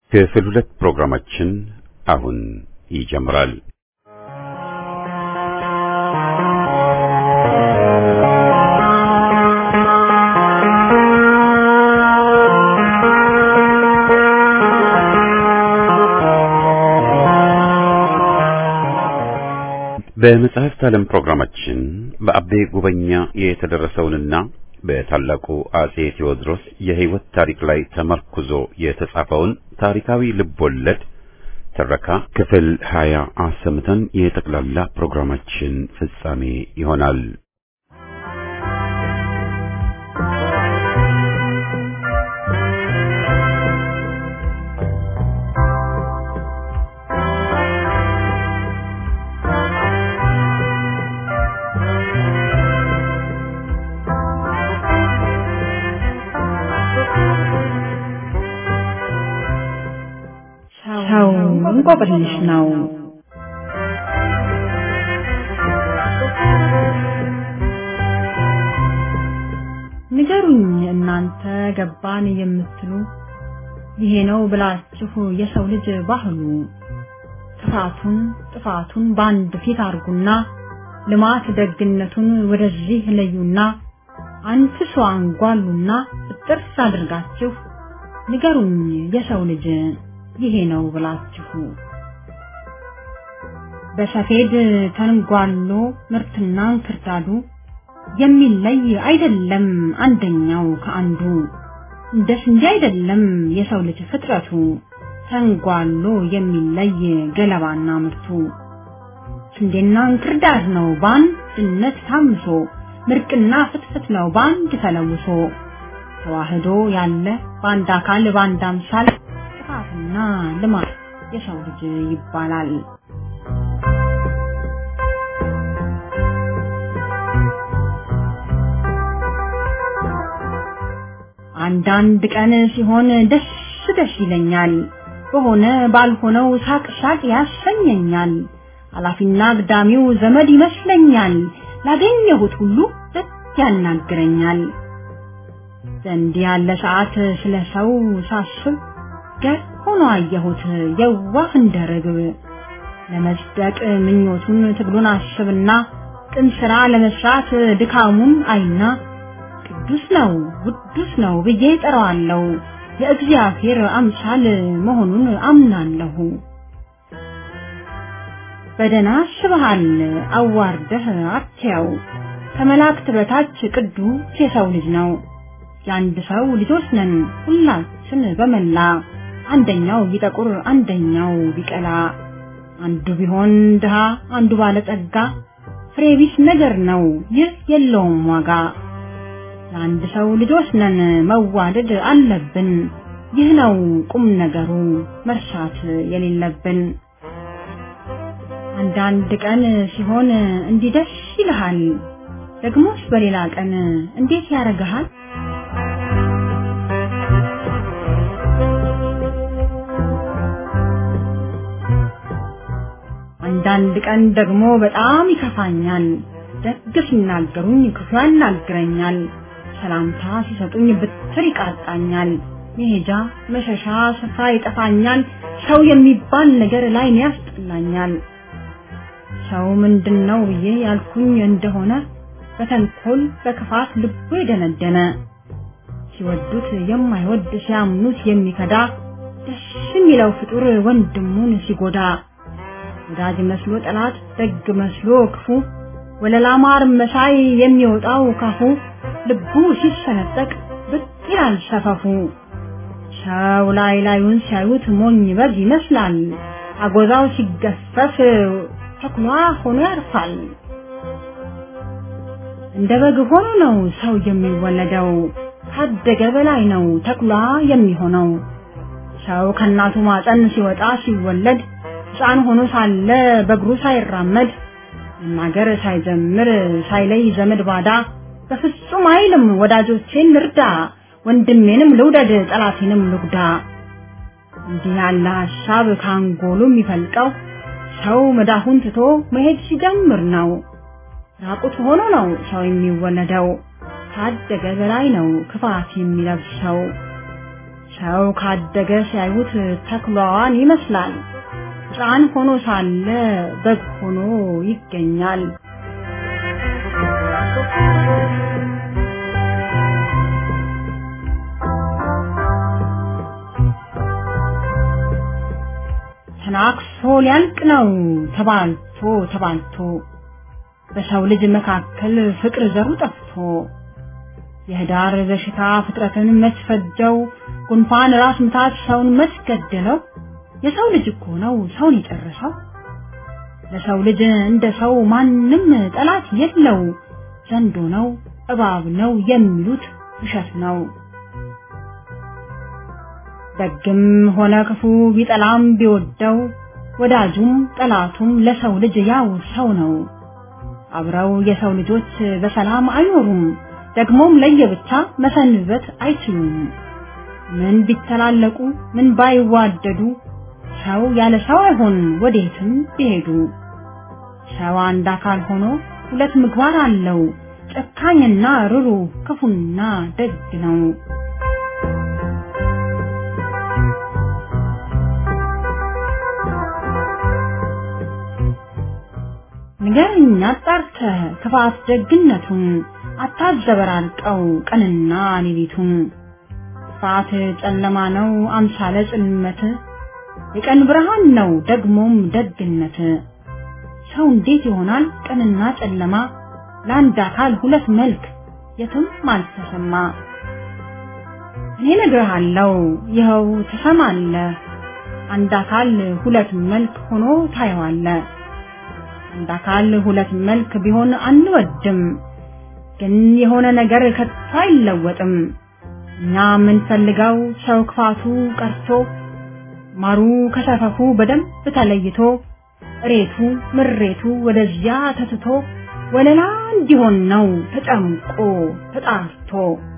ክፍል ሁለት ፕሮግራማችን አሁን ይጀምራል። በመጽሐፍት ዓለም ፕሮግራማችን በአቤ ጉበኛ የተደረሰውንና በታላቁ አጼ ቴዎድሮስ የሕይወት ታሪክ ላይ ተመርኩዞ የተጻፈውን ታሪካዊ ልቦለድ ትረካ ክፍል ሀያ አሰምተን የጠቅላላ ፕሮግራማችን ፍጻሜ ይሆናል። ሰው እንቆቅልሽ ነው። ንገሩኝ እናንተ ገባን የምትሉ ይሄ ነው ብላችሁ የሰው ልጅ ባህሉ ክፋቱን ጥፋቱን በአንድ ፊት አርጉና ልማት ደግነቱን ወደዚህ ለዩና አንፍሶ አንጓሉና ጥርስ አድርጋችሁ ንገሩኝ የሰው ልጅ ይሄ ነው ብላችሁ በሰፌድ ተንጓሎ ምርትና እንክርዳዱ የሚለይ አይደለም አንደኛው ከአንዱ እንደ ስንዴ አይደለም የሰው ልጅ ፍጥረቱ ተንጓሎ የሚለይ ገለባና ምርቱ ስንዴና እንክርዳድ ነው በአንድነት ታምሶ ምርቅና ፍትፍት ነው በአንድ ተለውሶ ተዋህዶ ያለ በአንድ አካል በአንድ አምሳል ጥፋትና ልማት የሰው ልጅ ይባላል። አንዳንድ ቀን ሲሆን ደስ ደስ ይለኛል፣ በሆነ ባልሆነው ሳቅ ሳቅ ያሰኘኛል። ኃላፊና አግዳሚው ዘመድ ይመስለኛል፣ ላገኘሁት ሁሉ ደስ ያናግረኛል። እንዲህ ያለ ሰዓት ስለ ሰው ሳስብ ገር ሆኖ አየሁት የዋህ እንደ ርግብ ለመጽደቅ ምኞቱን ትግሉን አስብና ቅን ስራ ለመስራት ድካሙን አይና ቅዱስ ነው ውዱስ ነው ብዬ ጠራዋለሁ የእግዚአብሔር አምሳል መሆኑን አምናለሁ። በደና አስበሃል አዋርደህ አትያው ከመላእክት በታች ቅዱስ የሰው ልጅ ነው። የአንድ ሰው ልጆች ነን ሁላችን በመላ አንደኛው ቢጠቁር አንደኛው ቢቀላ አንዱ ቢሆን ድሃ አንዱ ባለጸጋ ፍሬ ቢስ ነገር ነው ይህ የለውም ዋጋ። የአንድ ሰው ልጆች ነን መዋደድ አለብን ይህ ነው ቁም ነገሩ መርሳት የሌለብን። አንዳንድ ቀን ሲሆን እንዲህ ደስ ይልሃል፣ ደግሞስ በሌላ ቀን እንዴት ያረግሃል? አንዳንድ ቀን ደግሞ በጣም ይከፋኛል። ደግ ሲናገሩኝ ክፉ ያናግረኛል። ሰላምታ ሲሰጡኝ ብትር ይቃጣኛል። መሄጃ መሸሻ ስፍራ ይጠፋኛል። ሰው የሚባል ነገር ላይ ያስጠላኛል። ሰው ምንድን ነው ብዬ ያልኩኝ እንደሆነ በተንኮል በክፋት ልቡ የደነደነ ሲወዱት የማይወድ ሲያምኑት የሚከዳ ደስ የሚለው ፍጡር ወንድሙን ሲጎዳ ወዳጅ መስሎ ጠላት ደግ መስሎ ክፉ ወለላ ማር መሳይ የሚወጣው ካፉ ልቡ ሲሰነጠቅ ብቅ ይላል ሰፈፉ። ሰው ላይ ላዩን ሲያዩት ሞኝ በግ ይመስላል። አጎዛው ሲገፈፍ ተኩላ ሆኖ ያርፋል። እንደ በግ ሆኖ ነው ሰው የሚወለደው፣ ካደገ በላይ ነው ተኩላ የሚሆነው። ሰው ከእናቱ ማፀን ሲወጣ ሲወለድ ሕፃን ሆኖ ሳለ በእግሩ ሳይራመድ መናገር ሳይጀምር ሳይለይ ዘመድ ባዳ በፍጹም አይልም ወዳጆቼን ልርዳ፣ ወንድሜንም ልውደድ፣ ጠላቴንም ልጉዳ። እንዲህ ያለ ሀሳብ ካንጎሉ የሚፈልቀው ሰው መዳፉን ትቶ መሄድ ሲጀምር ነው። ራቁት ሆኖ ነው ሰው የሚወለደው፣ ካደገ በላይ ነው ክፋት የሚለብሰው። ሰው ካደገ ሲያዩት ተኩላዋን ይመስላል። ሕፃን ሆኖ ሳለ በግ ሆኖ ይገኛል። ተናክሶ ሊያልቅ ነው ተባልቶ ተባልቶ በሰው ልጅ መካከል ፍቅር ዘሩ ጠፍቶ የህዳር በሽታ ፍጥረትን መስፈጀው ጉንፋን ራስ ምታት ሰውን መስገደለው የሰው ልጅ እኮ ነው ሰውን የጨረሰው ለሰው ልጅ እንደ ሰው ማንም ጠላት የለው ዘንዶ ነው እባብ ነው የሚሉት ውሸት ነው ደግም ሆነ ክፉ ቢጠላም ቢወደው ወዳጁም ጠላቱም ለሰው ልጅ ያው ሰው ነው አብረው የሰው ልጆች በሰላም አይኖሩም ደግሞም ለየብቻ መሰንበት አይችሉም ምን ቢተላለቁ ምን ባይዋደዱ ሰው ያለ ሰው አይሆን ወዴትም ቢሄዱ ሰው አንድ አካል ሆኖ ሁለት ምግባር አለው ጨካኝና ርሩ ክፉና ደግ ነው ንገረኝ አጣርተህ ክፋት ደግነቱን አታዘበራርቀው ቀንና ሌሊቱን ክፋት ጨለማ ነው አምሳለ ጽልመት የቀን ብርሃን ነው ደግሞም ደግነት ሰው እንዴት ይሆናል ቀንና ጨለማ ለአንድ አካል ሁለት መልክ የትም አልተሰማ እኔ ነግርሃለሁ ይኸው ትሰማለህ አንድ አካል ሁለት መልክ ሆኖ ታየዋለህ አንድ አካል ሁለት መልክ ቢሆን አንወድም ግን የሆነ ነገር ከቶ አይለወጥም እኛ የምንፈልገው ሰው ክፋቱ ቀርቶ ማሩ ከሰፈፉ በደንብ ተለይቶ እሬቱ ምሬቱ ወደዚያ ተትቶ ወለላ እንዲሆን ነው ተጨምቆ ተጣርቶ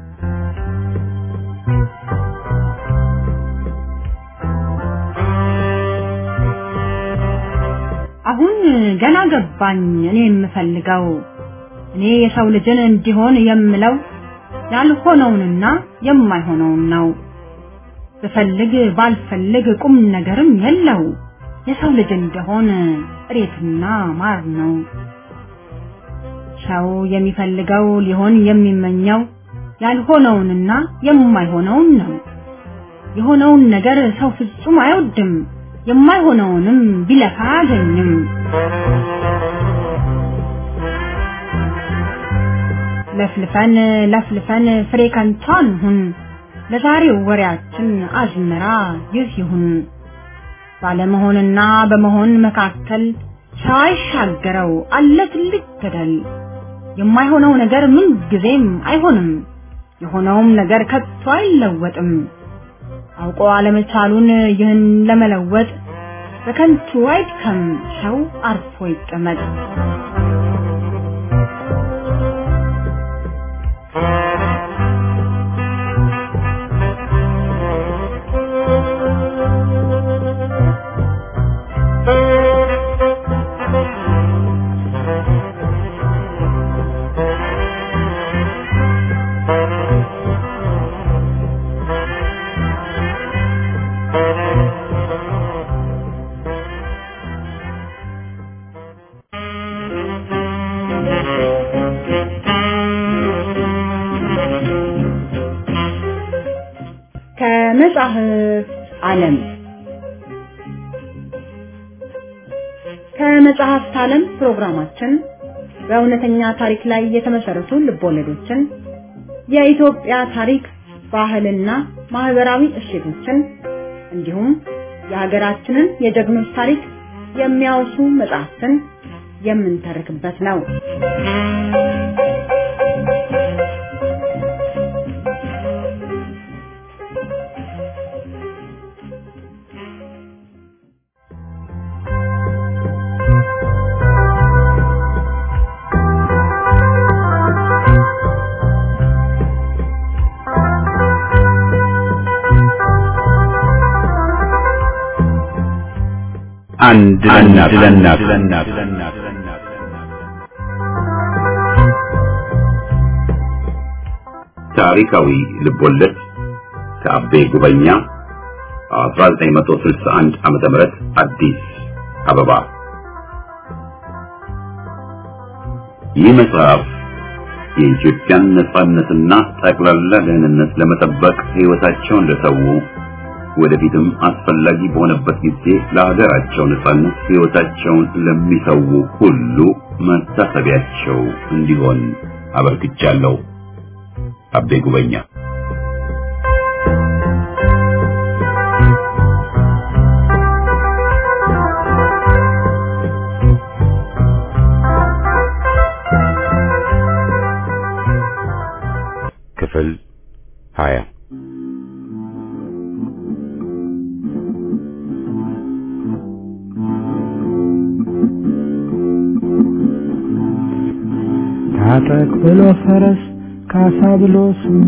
አሁን ገና ገባኝ እኔ የምፈልገው እኔ የሰው ልጅን እንዲሆን የምለው ያልሆነውንና የማይሆነውን ነው ብፈልግ ባልፈልግ ቁም ነገርም የለው የሰው ልጅ እንደሆን እሬትና ማር ነው ሰው የሚፈልገው ሊሆን የሚመኘው ያልሆነውንና የማይሆነውን ነው የሆነውን ነገር ሰው ፍጹም አይወድም የማይሆነውንም ቢለፋ አያገኝም ለፍልፈን ለፍልፈን ፍሬ ከንቱ አንሁን ለዛሬው ወሬያችን አዝመራ ይህ ይሁን ባለመሆንና በመሆን መካከል ሰው አይሻገረው አለ ትልቅ ገደል የማይሆነው ነገር ምን ጊዜም አይሆንም የሆነውም ነገር ከቶ አይለወጥም አውቆ አለመቻሉን ይህን ለመለወጥ በከንቱ አይድከም ሰው አርፎ ይቀመጥ ከመጽሐፍ ዓለም ከመጽሐፍት ዓለም ፕሮግራማችን በእውነተኛ ታሪክ ላይ የተመሰረቱ ልቦለዶችን የኢትዮጵያ ታሪክ ባህልና ማህበራዊ እሴቶችን እንዲሁም የሀገራችንን የጀግኖች ታሪክ የሚያወሱ መጽሐፍትን የምንተርክበት ነው። አንድ ለእናት ለእናት ታሪካዊ ልቦለድ ከአቤ ጉበኛ 1961 ዓመተ ምህረት አዲስ አበባ። ይህ መጽሐፍ የኢትዮጵያን ነጻነትና ጠቅላላ ደህንነት ለመጠበቅ ሕይወታቸውን ለሰው ወደፊትም አስፈላጊ በሆነበት ጊዜ ለሀገራቸው ነጻነት ሕይወታቸውን ለሚሰው ሁሉ መታሰቢያቸው እንዲሆን አበርክቻለሁ። አቤ ጉበኛ ክፍል ሀያ ታጠቅ ብሎ ፈረስ ካሳ ብሎ ስሙ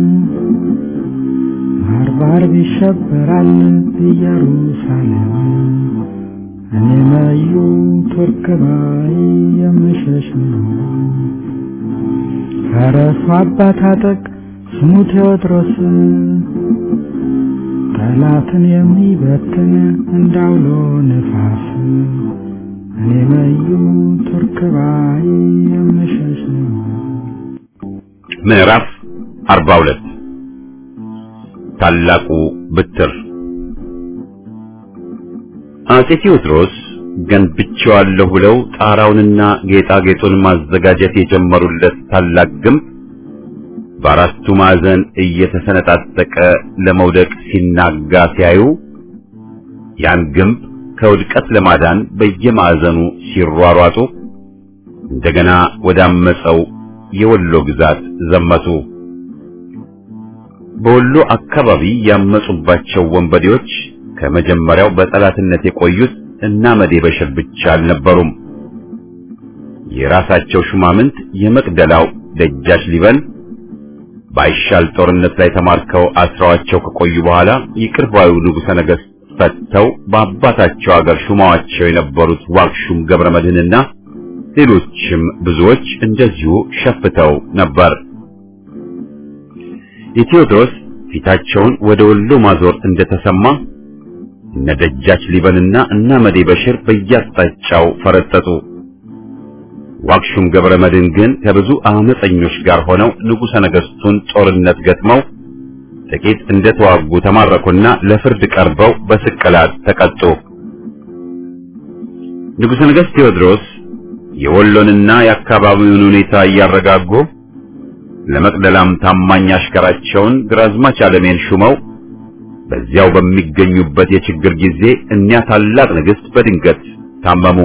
ባርባር ይሸበራል ኢየሩሳሌም እኔ መዩ ቱርክ ባይ የምሸሽ ነው። ፈረሱ አባ ታጠቅ ስሙ ቴዎድሮስ ጠላትን የሚበትን እንዳውሎ ነፋስ እኔ መዩ ቱርክ ባይ የምሸሽ ነው። ምዕራፍ 42 ታላቁ ብትር አጼ ቴዎድሮስ ገንብቼዋለሁ ብለው ጣራውንና ጌጣጌጡን ማዘጋጀት የጀመሩለት ታላቅ ግንብ በአራቱ ማዕዘን እየተሰነጣጠቀ ለመውደቅ ሲናጋ ሲያዩ ያን ግንብ ከውድቀት ለማዳን በየማዕዘኑ ሲሯሯጡ እንደገና ወዳመፀው የወሎ ግዛት ዘመቱ። በወሎ አካባቢ ያመጹባቸው ወንበዴዎች ከመጀመሪያው በጠላትነት የቆዩት እና መዴ በሽር ብቻ አልነበሩም። የራሳቸው ሹማምንት የመቅደላው ደጃች ሊበን ባይሻል ጦርነት ላይ ተማርከው አስረዋቸው ከቆዩ በኋላ ይቅር ባዩ ንጉሠ ነገሥት ፈተው በአባታቸው አገር ሹማዋቸው የነበሩት ዋክሹም ገብረ መድህንና ሌሎችም ብዙዎች እንደዚሁ ሸፍተው ነበር። የቴዎድሮስ ፊታቸውን ወደ ወሎ ማዞር እንደተሰማ እነ ደጃች ሊበንና እና መዴ በሽር በየአቅጣጫው ፈረጠጡ። ዋክሹም ገብረ መድህን ግን ከብዙ አመፀኞች ጋር ሆነው ንጉሠ ነገሥቱን ጦርነት ገጥመው ጥቂት እንደተዋጉ ተማረኩና ለፍርድ ቀርበው በስቅላት ተቀጡ። ንጉሠ ነገሥት ቴዎድሮስ የወሎንና የአካባቢውን ሁኔታ እያረጋጉ ለመቅደላም ታማኝ አሽከራቸውን ግራዝማች አለሜን ሹመው በዚያው በሚገኙበት የችግር ጊዜ እኒያ ታላቅ ንግሥት በድንገት ታመሙ።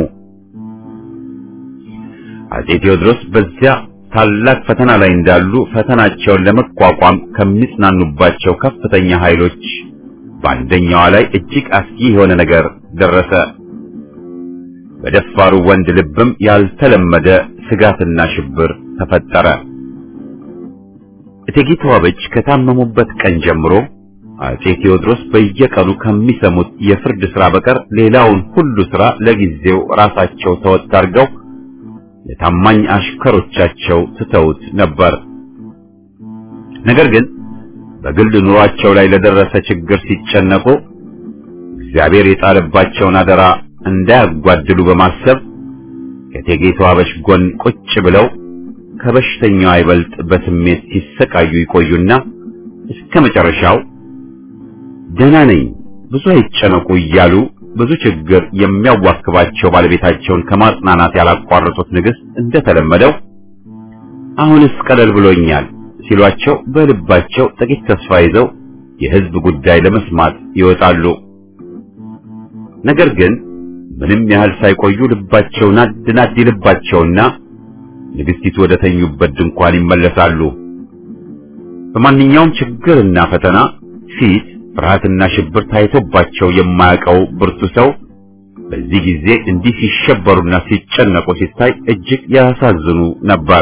አጼ ቴዎድሮስ በዚያ ታላቅ ፈተና ላይ እንዳሉ ፈተናቸውን ለመቋቋም ከሚጽናኑባቸው ከፍተኛ ኃይሎች በአንደኛዋ ላይ እጅግ አስጊ የሆነ ነገር ደረሰ። በደፋሩ ወንድ ልብም ያልተለመደ ስጋትና ሽብር ተፈጠረ። እቴጌ ተዋበች ከታመሙበት ቀን ጀምሮ አጼ ቴዎድሮስ በየቀኑ ከሚሰሙት የፍርድ ሥራ በቀር ሌላውን ሁሉ ሥራ ለጊዜው ራሳቸው ተወጥ አድርገው ለታማኝ አሽከሮቻቸው ትተውት ነበር። ነገር ግን በግል ኑሯቸው ላይ ለደረሰ ችግር ሲጨነቁ እግዚአብሔር የጣለባቸውን አደራ እንዳያጓድሉ በማሰብ ከእቴጌ ተዋበች ጎን ቁጭ ብለው ከበሽተኛው አይበልጥ በስሜት ሲሰቃዩ ይቆዩና እስከ መጨረሻው ደህና ነኝ፣ ብዙ አይጨነቁ እያሉ ብዙ ችግር የሚያዋክባቸው ባለቤታቸውን ከማጽናናት ያላቋረጡት ንግሥት እንደተለመደው አሁንስ ቀለል ብሎኛል ሲሏቸው በልባቸው ጥቂት ተስፋ ይዘው የሕዝብ ጉዳይ ለመስማት ይወጣሉ። ነገር ግን ምንም ያህል ሳይቆዩ ልባቸው ናድ ናድ ይልባቸውና ንግሥቲቱ ወደ ተኙበት ድንኳን ይመለሳሉ። በማንኛውም ችግርና ፈተና ፊት ፍርሃትና ሽብር ታይቶባቸው የማያውቀው ብርቱ ሰው በዚህ ጊዜ እንዲህ ሲሸበሩና ሲጨነቁ ሲታይ እጅግ ያሳዝኑ ነበር።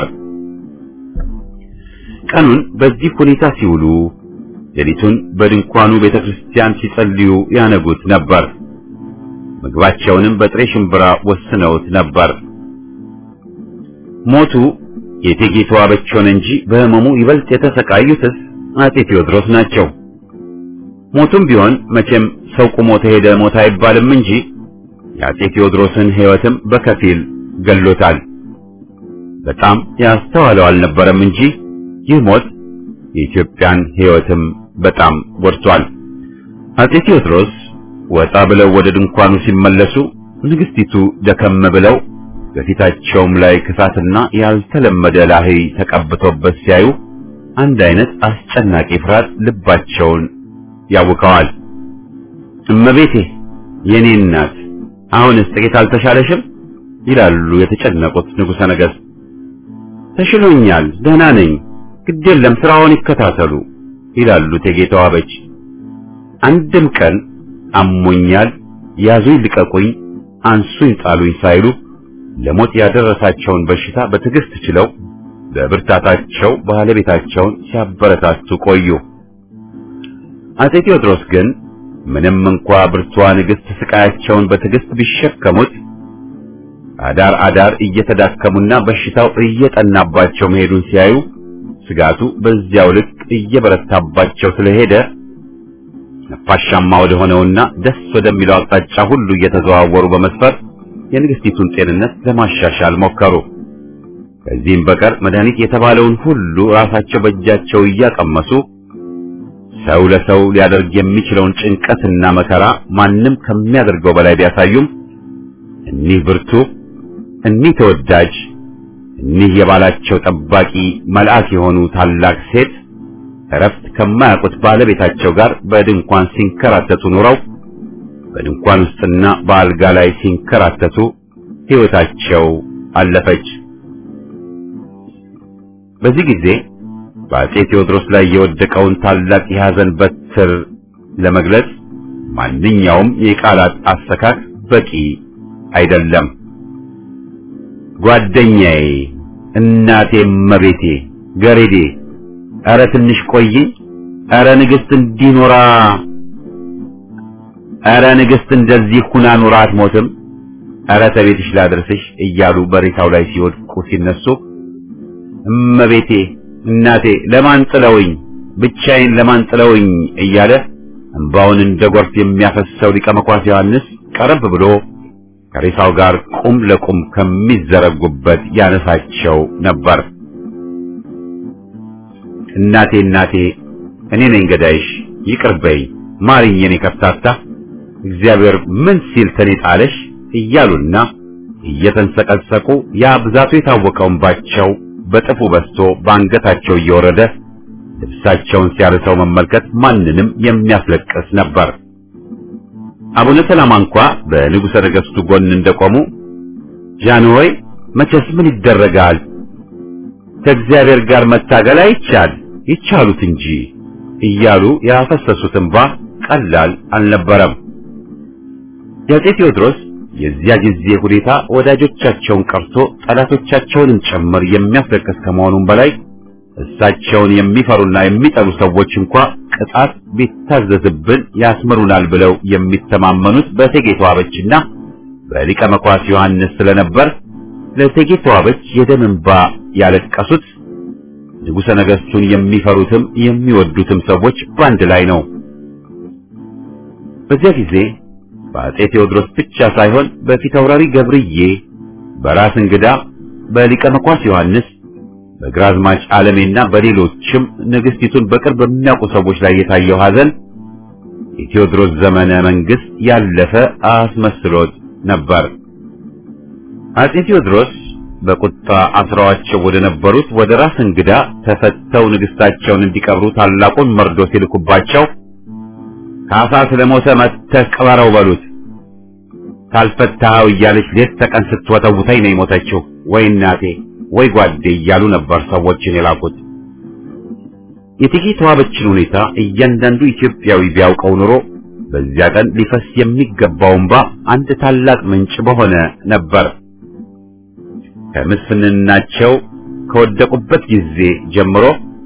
ቀኑን በዚህ ሁኔታ ሲውሉ፣ ሌሊቱን በድንኳኑ ቤተክርስቲያን ሲጸልዩ ያነጉት ነበር። ምግባቸውንም በጥሬ ሽምብራ ወስነውት ነበር። ሞቱ የእቴጌ ተዋበች ሆነ እንጂ በሕመሙ ይበልጥ የተሰቃዩትስ አጤ ቴዎድሮስ ናቸው። ሞቱም ቢሆን መቼም ሰው ቁሞ ተሄደ ሞት አይባልም እንጂ የአጼ ቴዎድሮስን ሕይወትም በከፊል ገሎታል። በጣም ያስተዋለው አልነበረም እንጂ ይህ ሞት የኢትዮጵያን ሕይወትም በጣም ጎድቷል። አጼ ቴዎድሮስ ወጣ ብለው ወደ ድንኳኑ ሲመለሱ ንግስቲቱ ደከም ብለው በፊታቸውም ላይ ክፋትና ያልተለመደ ላህይ ተቀብቶበት ሲያዩ አንድ አይነት አስጨናቂ ፍርሃት ልባቸውን ያውከዋል። እመቤቴ የኔ እናት አሁንስ ጥቂት አልተሻለሽም? ይላሉ የተጨነቁት ንጉሠ ነገሥት። ተሽሎኛል፣ ደህና ነኝ፣ ግድ የለም ስራውን ይከታተሉ ይላሉ እቴጌ ተዋበች። አንድም ቀን አሞኛል፣ ያዙኝ፣ ልቀቁኝ፣ አንሱኝ፣ ጣሉኝ ሳይሉ ለሞት ያደረሳቸውን በሽታ በትዕግስት ችለው በብርታታቸው ባለቤታቸውን ሲያበረታቱ ቆዩ። አጼ ቴዎድሮስ ግን ምንም እንኳ ብርቷ ንግሥት ስቃያቸውን በትዕግስት ቢሸከሙት አዳር አዳር እየተዳከሙና በሽታው እየጠናባቸው መሄዱን ሲያዩ ስጋቱ በዚያው ልክ እየበረታባቸው ስለሄደ ነፋሻማ ወደ ሆነውና ደስ ወደሚለው አቅጣጫ ሁሉ እየተዘዋወሩ በመስፈር የንግስቲቱን ጤንነት ለማሻሻል ሞከሩ። ከዚህም በቀር መድኃኒት የተባለውን ሁሉ ራሳቸው በእጃቸው እያቀመሱ ሰው ለሰው ሊያደርግ የሚችለውን ጭንቀትና መከራ ማንም ከሚያደርገው በላይ ቢያሳዩም እኒህ ብርቱ፣ እኒህ ተወዳጅ፣ እኒህ የባላቸው ጠባቂ መልአክ የሆኑ ታላቅ ሴት እረፍት ከማያውቁት ባለቤታቸው ጋር በድንኳን ሲንከራተቱ ኑረው በድንኳን ውስጥና በአልጋ ላይ ሲንከራተቱ ሕይወታቸው አለፈች። በዚህ ጊዜ በአጼ ቴዎድሮስ ላይ የወደቀውን ታላቅ የሐዘን በትር ለመግለጽ ማንኛውም የቃላት አሰካክ በቂ አይደለም። ጓደኛዬ፣ እናቴ፣ መቤቴ፣ ገሬዴ፣ ኧረ ትንሽ ቆይኝ፣ ኧረ ንግሥት እንዲኖራ ኧረ ንግሥት እንደዚህ ሁና ኑራ አትሞትም፣ ኧረ ተቤትሽ ላድርስሽ እያሉ በሬሳው ላይ ሲወድቁ ሲነሱ እመቤቴ እናቴ ለማን ጥለውኝ ብቻዬን ለማን ጥለውኝ እያለ እንባውን እንደ ጎርፍ የሚያፈሰው ሊቀ መኳስ ዮሐንስ ቀረብ ብሎ ከሬሳው ጋር ቁም ለቁም ከሚዘረጉበት ያነሳቸው ነበር። እናቴ እናቴ እኔ ነኝ ገዳይሽ፣ ይቅር በይ ማሪኝ፣ የኔ ከፍታታ እግዚአብሔር ምን ሲል ተኔ ጣለሽ እያሉና እየተንሰቀሰቁ ያ ብዛቱ የታወቀው እንባቸው በጥፉ በስቶ በአንገታቸው እየወረደ ልብሳቸውን ሲያርሰው መመልከት ማንንም የሚያስለቅስ ነበር። አቡነ ሰላማ እንኳ በንጉሠ ነገሥቱ ጎን እንደቆሙ ጃንሆይ መቼስ ምን ይደረጋል፣ ከእግዚአብሔር ጋር መታገል አይቻል ይቻሉት እንጂ እያሉ ያፈሰሱት እንባ ቀላል አልነበረም። የአፄ ቴዎድሮስ የዚያ ጊዜ ሁኔታ ወዳጆቻቸውን ቀርቶ ጠላቶቻቸውንም ጭምር የሚያስለቅስ ከመሆኑም በላይ እሳቸውን የሚፈሩና የሚጠሉ ሰዎች እንኳ ቅጣት ቢታዘዝብን ያስምሩናል ብለው የሚተማመኑት በእቴጌ ተዋበችና በሊቀ መኳስ ዮሐንስ ስለነበር ለእቴጌ ተዋበች የደም እንባ ያለቀሱት ንጉሠ ነገሥቱን የሚፈሩትም የሚወዱትም ሰዎች በአንድ ላይ ነው። በዚያ ጊዜ በአፄ ቴዎድሮስ ብቻ ሳይሆን በፊታውራሪ ገብርዬ፣ በራስ እንግዳ፣ በሊቀ መኳስ ዮሐንስ፣ በግራዝማች ዓለሜና በሌሎችም ንግሥቲቱን በቅርብ በሚያውቁ ሰዎች ላይ የታየው ሐዘን የቴዎድሮስ ዘመነ መንግስት ያለፈ አስመስሎት ነበር። አፄ ቴዎድሮስ በቁጣ አስረዋቸው ወደ ነበሩት ወደ ራስ እንግዳ ተፈተው ንግሥታቸውን እንዲቀብሩ ታላቁን መርዶ ሲልኩባቸው ካሳ ስለሞተ መጥተህ ቅበረው በሉት፣ ካልፈታኸው እያለች ሌት ተቀን ስትወተውተኝ ነው የሞተችው፣ ወይ እናቴ ወይ ጓዴ እያሉ ነበር ሰዎችን የላኩት። የእቴጌ ተዋበችን ሁኔታ እያንዳንዱ ኢትዮጵያዊ ቢያውቀው ኑሮ በዚያ ቀን ሊፈስ የሚገባው እንባ አንድ ታላቅ ምንጭ በሆነ ነበር። ከምስፍንናቸው ከወደቁበት ጊዜ ጀምሮ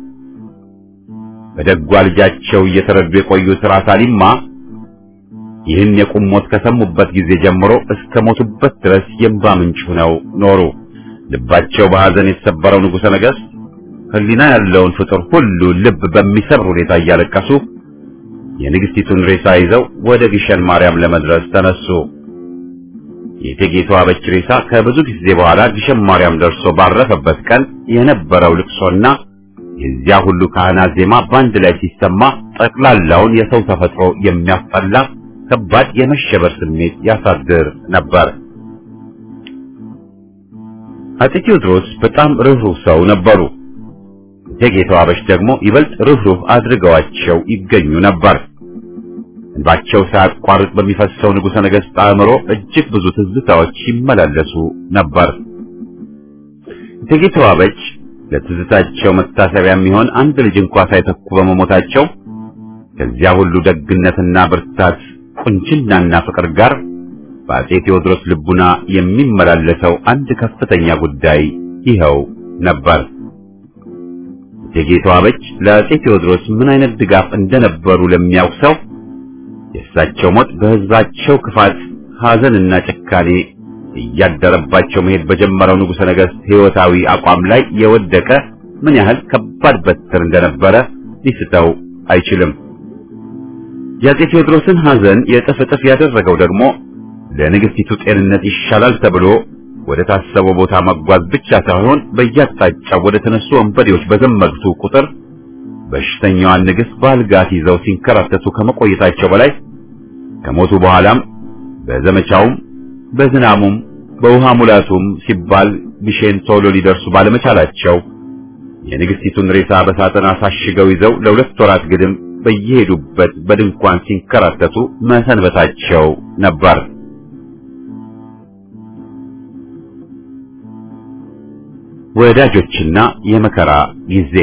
በደጓ ልጃቸው እየተረዱ የቆዩት ራስ አሊማ ይህን የቁም ሞት ከሰሙበት ጊዜ ጀምሮ እስከ ሞቱበት ድረስ የእንባ ምንጭ ሆነው ኖሩ። ልባቸው በሐዘን የተሰበረው ንጉሠ ነገሥት ሕሊና ያለውን ፍጡር ሁሉ ልብ በሚሰብር ሁኔታ እያለቀሱ የንግስቲቱን ሬሳ ይዘው ወደ ግሸን ማርያም ለመድረስ ተነሱ። የእቴጌ ተዋበች ሬሳ ከብዙ ጊዜ በኋላ ግሸን ማርያም ደርሶ ባረፈበት ቀን የነበረው ልቅሶና የዚያ ሁሉ ካህናት ዜማ በአንድ ላይ ሲሰማ ጠቅላላውን የሰው ተፈጥሮ የሚያስጠላ ከባድ የመሸበር ስሜት ያሳድር ነበር። አፄ ቴዎድሮስ በጣም ርኅሩህ ሰው ነበሩ። እቴጌ ተዋበች ደግሞ ይበልጥ ርኅሩህ አድርገዋቸው ይገኙ ነበር። እንባቸው ሳያቋርጥ በሚፈሰው ንጉሠ ነገሥት አእምሮ እጅግ ብዙ ትዝታዎች ይመላለሱ ነበር። እቴጌ ተዋበች ለትዝታቸው መታሰቢያ የሚሆን አንድ ልጅ እንኳ ሳይተኩ በመሞታቸው ከዚያ ሁሉ ደግነትና ብርታት ቁንጅናና ፍቅር ጋር በአፄ ቴዎድሮስ ልቡና የሚመላለሰው አንድ ከፍተኛ ጉዳይ ይኸው ነበር። እቴጌ ተዋበች ለአፄ ቴዎድሮስ ምን አይነት ድጋፍ እንደነበሩ ለሚያውቅ ሰው የእሳቸው ሞት በሕዝባቸው ክፋት፣ ሐዘንና ጭካኔ እያደረባቸው መሄድ በጀመረው ንጉሠ ነገሥት ሕይወታዊ አቋም ላይ የወደቀ ምን ያህል ከባድ በትር እንደነበረ ሊስተው አይችልም። የአፄ ቴዎድሮስን ሐዘን የእጥፍ እጥፍ ያደረገው ደግሞ ለንግሥቲቱ ጤንነት ይሻላል ተብሎ ወደ ታሰበው ቦታ መጓዝ ብቻ ሳይሆን በየአቅጣጫው ወደ ተነሱ ወንበዴዎች በዘመቱ ቁጥር በሽተኛዋን ንግሥት በአልጋት ይዘው ሲንከራተቱ ከመቆየታቸው በላይ ከሞቱ በኋላም በዘመቻውም በዝናሙም በውሃ ሙላቱም ሲባል ግሼን ቶሎ ሊደርሱ ባለመቻላቸው የንግሥቲቱን ሬሳ በሳጥን አሳሽገው ይዘው ለሁለት ወራት ግድም በየሄዱበት በድንኳን ሲንከራተቱ መሰንበታቸው ነበር። ወዳጆችና የመከራ ጊዜ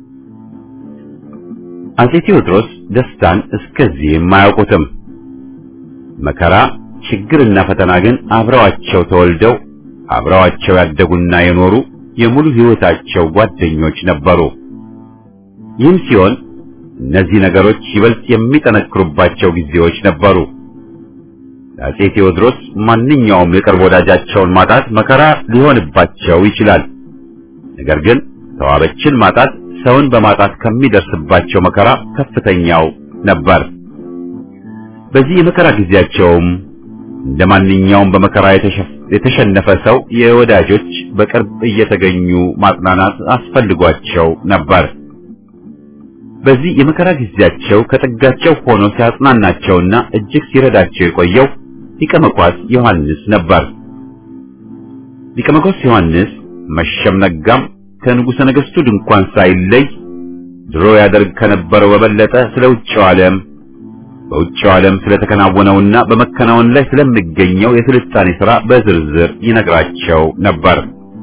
አፄ ቴዎድሮስ ደስታን እስከዚህም አያውቁትም። መከራ፣ ችግርና ፈተና ግን አብረዋቸው ተወልደው አብረዋቸው ያደጉና የኖሩ የሙሉ ሕይወታቸው ጓደኞች ነበሩ። ይህም ሲሆን እነዚህ ነገሮች ይበልጥ የሚጠነክሩባቸው ጊዜዎች ነበሩ። ለአፄ ቴዎድሮስ ማንኛውም የቅርብ ወዳጃቸውን ማጣት መከራ ሊሆንባቸው ይችላል። ነገር ግን ተዋበችን ማጣት ሰውን በማጣት ከሚደርስባቸው መከራ ከፍተኛው ነበር። በዚህ የመከራ ጊዜያቸውም እንደ ማንኛውም በመከራ የተሸነፈ ሰው የወዳጆች በቅርብ እየተገኙ ማጽናናት አስፈልጓቸው ነበር። በዚህ የመከራ ጊዜያቸው ከጥጋቸው ሆኖ ሲያጽናናቸውና እጅግ ሲረዳቸው የቆየው ሊቀ መኳስ ዮሐንስ ነበር። ሊቀ መኳስ ዮሐንስ መሸም ነጋም ከንጉሠ ነገሥቱ ድንኳን ሳይለይ ድሮ ያደርግ ከነበረው በበለጠ ስለ ውጭው ዓለም በውጭው ዓለም ስለተከናወነውና በመከናወን ላይ ስለሚገኘው የስልጣኔ ሥራ በዝርዝር ይነግራቸው ነበር።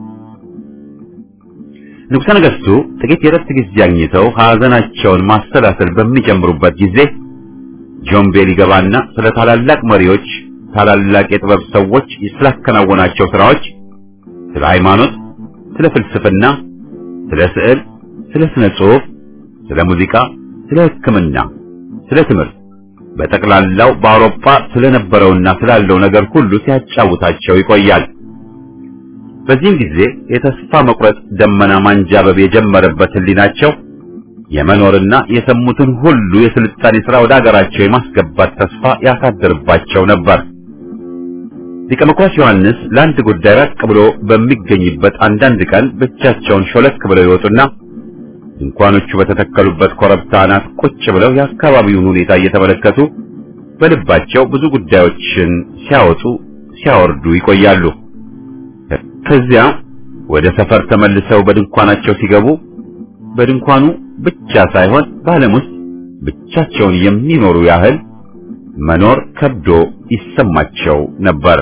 ንጉሠ ነገሥቱ ጥቂት የረፍት ጊዜ አግኝተው ሐዘናቸውን ማሰላሰል በሚጀምሩበት ጊዜ ጆምቤ ሊገባና ስለ ታላላቅ መሪዎች፣ ታላላቅ የጥበብ ሰዎች ስላከናወናቸው ሥራዎች፣ ስለ ሃይማኖት፣ ስለ ፍልስፍና፣ ስለ ስዕል፣ ስለ ስነ ጽሑፍ፣ ስለ ሙዚቃ፣ ስለ ሕክምና፣ ስለ ትምህርት በጠቅላላው በአውሮፓ ስለነበረውና ስላለው ነገር ሁሉ ሲያጫውታቸው ይቆያል። በዚህም ጊዜ የተስፋ መቁረጥ ደመና ማንጃበብ የጀመረበት ሕሊናቸው የመኖርና የሰሙትን ሁሉ የስልጣኔ ሥራ ወደ አገራቸው የማስገባት ተስፋ ያሳድርባቸው ነበር። ሊቀ መኳስ ዮሐንስ ለአንድ ጉዳይ ራቅ ብሎ በሚገኝበት አንዳንድ ቀን ብቻቸውን ሾለክ ብለው ይወጡና ድንኳኖቹ በተተከሉበት ኮረብታ አናት ቁጭ ብለው የአካባቢውን ሁኔታ እየተመለከቱ በልባቸው ብዙ ጉዳዮችን ሲያወጡ ሲያወርዱ ይቆያሉ። ከዚያ ወደ ሰፈር ተመልሰው በድንኳናቸው ሲገቡ በድንኳኑ ብቻ ሳይሆን በዓለም ውስጥ ብቻቸውን የሚኖሩ ያህል መኖር ከብዶ ይሰማቸው ነበር።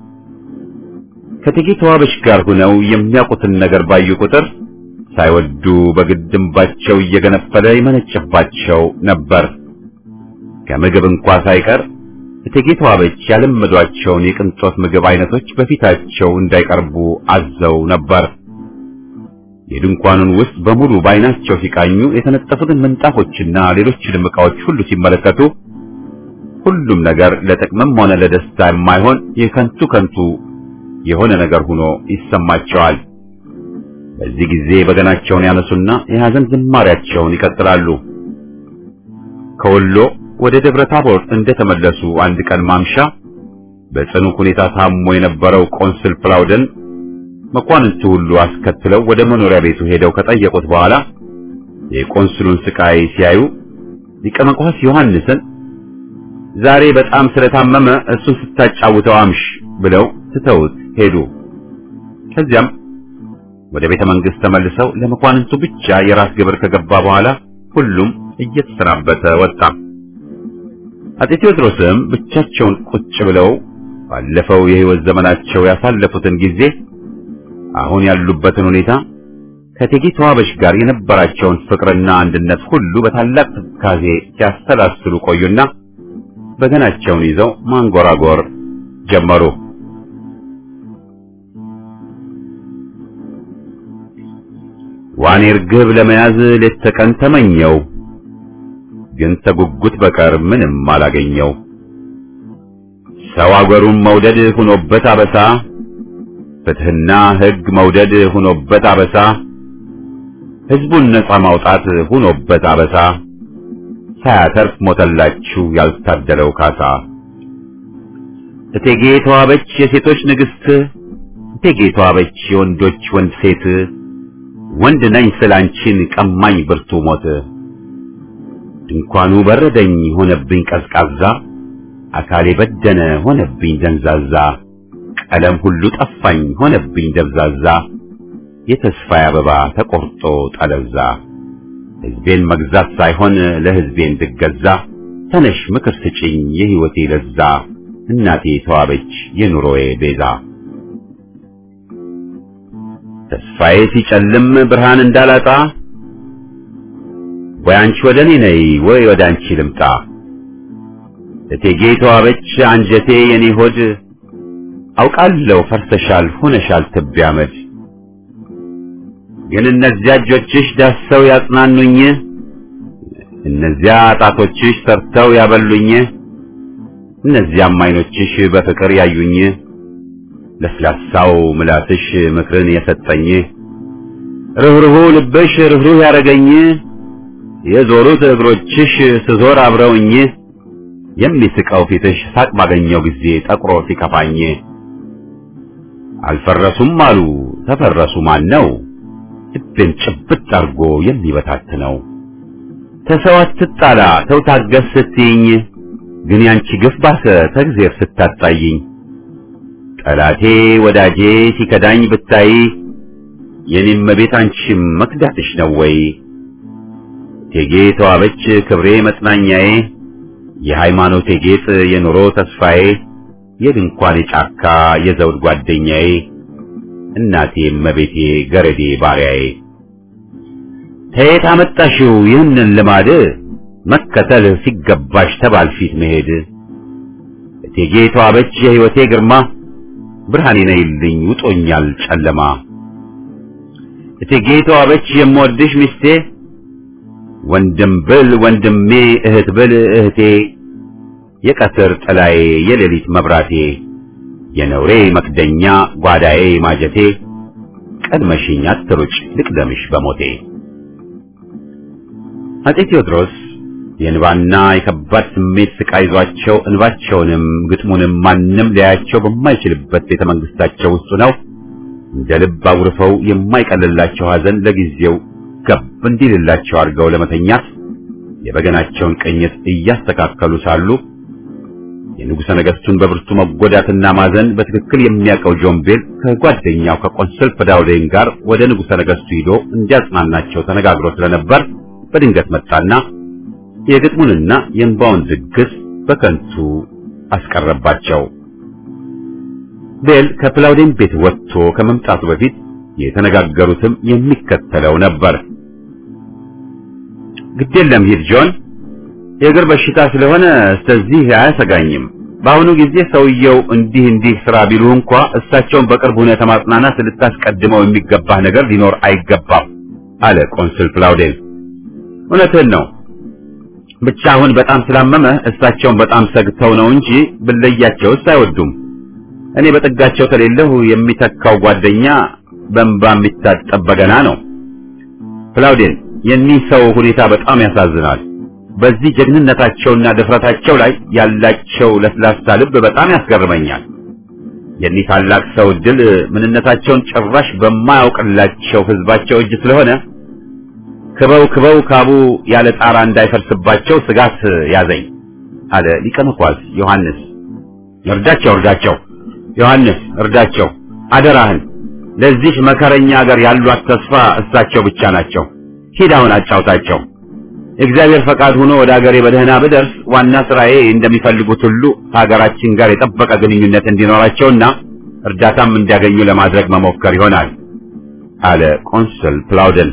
ከእቴጌ ተዋበች ጋር ሆነው የሚያውቁትን ነገር ባዩ ቁጥር ሳይወዱ በግድ እንባቸው እየገነፈለ ይመነጭባቸው ነበር። ከምግብ እንኳ ሳይቀር እቴጌ ተዋበች ያለመዷቸውን የቅንጦት ምግብ አይነቶች በፊታቸው እንዳይቀርቡ አዘው ነበር። የድንኳኑን ውስጥ በሙሉ በዓይናቸው ሲቃኙ የተነጠፉትን ምንጣፎችና ሌሎችንም ዕቃዎች ሁሉ ሲመለከቱ ሁሉም ነገር ለጥቅምም ሆነ ለደስታ የማይሆን የከንቱ ከንቱ የሆነ ነገር ሆኖ ይሰማቸዋል። በዚህ ጊዜ በገናቸውን ያነሱና የሐዘን ዝማሪያቸውን ይቀጥላሉ። ከወሎ ወደ ደብረ ታቦር እንደተመለሱ አንድ ቀን ማምሻ በጽኑ ሁኔታ ታሞ የነበረው ቆንስል ፕላውደን መኳንንቱ ሁሉ አስከትለው ወደ መኖሪያ ቤቱ ሄደው ከጠየቁት በኋላ የቆንስሉን ስቃይ ሲያዩ ሊቀ መኳስ ዮሐንስን ዛሬ በጣም ስለታመመ እሱን ስታጫውተው አምሽ ብለው ትተውት ሄዱ። ከዚያም ወደ ቤተ መንግስት ተመልሰው ለመኳንንቱ ብቻ የራስ ግብር ከገባ በኋላ ሁሉም እየተሰናበተ ወጣ። አጤ ቴዎድሮስም ብቻቸውን ቁጭ ብለው ባለፈው የህይወት ዘመናቸው ያሳለፉትን ጊዜ አሁን ያሉበትን ሁኔታ ከእቴጌ ተዋበሽ ጋር የነበራቸውን ፍቅርና አንድነት ሁሉ በታላቅ ትካዜ ሲያሰላስሉ ቆዩና በገናቸውን ይዘው ማንጎራጎር ጀመሩ። ዋኔ ርግብ ለመያዝ ሌት ተቀን ተመኘው፣ ግን ተጉጉት በቀር ምንም አላገኘው። ሰው አገሩን መውደድ ሁኖበት አበሳ፣ ፍትህና ሕግ መውደድ ሁኖበት አበሳ፣ ሕዝቡን ነጻ ማውጣት ሁኖበት አበሳ፣ ሳያተርፍ ሞተላችሁ ያልታደለው ካሳ። እቴጌ ተዋበች የሴቶች ንግሥት፣ እቴጌ ተዋበች የወንዶች ወንድ ሴት፣ ወንድ ነኝ ስላንቺን ቀማኝ ብርቱ ሞት። ድንኳኑ በረደኝ ሆነብኝ ቀዝቃዛ፣ አካሌ በደነ ሆነብኝ ደንዛዛ፣ ቀለም ሁሉ ጠፋኝ ሆነብኝ ደብዛዛ፣ የተስፋዬ አበባ ተቆርጦ ጠለዛ። ሕዝቤን መግዛት ሳይሆን ለሕዝቤ እንድገዛ፣ ተነሽ ምክር ስጭኝ የሕይወቴ ለዛ፣ እናቴ ተዋበች የኑሮዬ ቤዛ። ተስፋዬ ሲጨልም ብርሃን እንዳላጣ ወይ አንቺ ወደ እኔ ነይ ወይ ወደ አንቺ ልምጣ። እቴጌ ተዋበች አንጀቴ የኔ ሆድ አውቃለሁ ፈርሰሻል ሆነሻል ትቢያ አመድ። ግን እነዚያ እጆችሽ ዳሰው ያጽናኑኝ፣ እነዚያ ጣቶችሽ ሰርተው ያበሉኝ፣ እነዚያም ዓይኖችሽ በፍቅር ያዩኝ፣ ለስላሳው ምላስሽ ምክርን የሰጠኝ፣ ርኅሩሁ ልብሽ ርኅሩህ ያረገኝ፣ የዞሩት እግሮችሽ ስዞር አብረውኝ፣ የሚስቀው ፊትሽ ሳቅ ባገኘው ጊዜ ጠቁሮ ሲከፋኝ፣ አልፈረሱም አሉ ተፈረሱ ማን ነው ልቤን ጭብጥ አርጎ የሚበታትነው? ተሰው አትጣላ ተው ታገስ ስትይኝ፣ ግን ያንቺ ግፍ ባሰ ተግዜር ስታጣይኝ። ጠላቴ ወዳጄ ሲከዳኝ ብታይ፣ የኔም ቤት አንቺም መክዳትሽ ነው ወይ? እቴጌ ተዋበች ክብሬ መጽናኛዬ፣ የሃይማኖቴ ጌጥ የኑሮ ተስፋዬ፣ የድንኳኔ ጫካ የዘውድ ጓደኛዬ እናቴ እመቤቴ ገረዴ ባሪያዬ ከየት አመጣሽው ይህንን ልማድ መከተል ሲገባሽ ተባል ፊት መሄድ እቴጌ ተዋበች የሕይወቴ ግርማ ብርሃኔ ነይልኝ ውጦኛል ጨለማ እቴጌ ተዋበች የምወድሽ ሚስቴ ወንድም ብል ወንድሜ እህት ብል እህቴ የቀትር ጥላዬ የሌሊት መብራቴ የነውሬ መክደኛ ጓዳዬ ማጀቴ ቀድመሽኝ አትሩጭ ልቅደምሽ በሞቴ። አጤ ቴዎድሮስ የእንባና የከባድ ስሜት ስቃይ ይዟቸው እንባቸውንም ግጥሙንም ማንም ሊያያቸው በማይችልበት ቤተ መንግስታቸው ውስጥ ነው እንደ ልብ አጉርፈው የማይቀልላቸው ሐዘን ለጊዜው ገብ እንዲልላቸው አድርገው ለመተኛት የበገናቸውን ቅኝት እያስተካከሉ ሳሉ የንጉሠ ነገሥቱን በብርቱ መጎዳትና ማዘን በትክክል የሚያውቀው ጆምቤል ከጓደኛው ከቆንስል ፕላውዴን ጋር ወደ ንጉሠ ነገሥቱ ሂዶ እንዲያጽናናቸው ተነጋግሮ ስለነበር በድንገት መጣና የግጥሙንና የእንባውን ዝግስ በከንቱ አስቀረባቸው። ቤል ከፕላውዴን ቤት ወጥቶ ከመምጣቱ በፊት የተነጋገሩትም የሚከተለው ነበር። ግድ የለም ሂድ ጆን የእግር በሽታ ስለሆነ ስለዚህ አያሰጋኝም። በአሁኑ ጊዜ ሰውየው እንዲህ እንዲህ ስራ ቢሉ እንኳ እሳቸውን በቅርብ ሁኔታ ማጽናናት ልታስቀድመው የሚገባህ ነገር ሊኖር አይገባም አለ ቆንስል ፕላውዴን። እውነትህን ነው። ብቻ አሁን በጣም ስላመመ እሳቸውን በጣም ሰግተው ነው እንጂ ብለያቸውስ አይወዱም። እኔ በጥጋቸው ከሌለሁ የሚተካው ጓደኛ በእንባ የሚታጠብ በገና ነው። ፕላውዴን የኒህ ሰው ሁኔታ በጣም ያሳዝናል። በዚህ ጀግንነታቸውና ድፍረታቸው ላይ ያላቸው ለስላሳ ልብ በጣም ያስገርመኛል። የኒህ ታላቅ ሰው ድል ምንነታቸውን ጭራሽ በማያውቅላቸው ህዝባቸው እጅ ስለሆነ ክበው ክበው ካቡ ያለ ጣራ እንዳይፈርስባቸው ስጋት ያዘኝ አለ ሊቀ መኳስ ዮሐንስ። እርዳቸው እርዳቸው፣ ዮሐንስ እርዳቸው፣ አደራህን። ለዚህ መከረኛ ሀገር ያሏት ተስፋ እሳቸው ብቻ ናቸው። ሂድ አሁን አጫውታቸው። እግዚአብሔር ፈቃድ ሆኖ ወደ ሀገሬ በደህና ብደርስ ዋና ስራዬ እንደሚፈልጉት ሁሉ ከሀገራችን ጋር የጠበቀ ግንኙነት እንዲኖራቸውና እርዳታም እንዲያገኙ ለማድረግ መሞከር ይሆናል አለ ቆንስል ፕላውደን።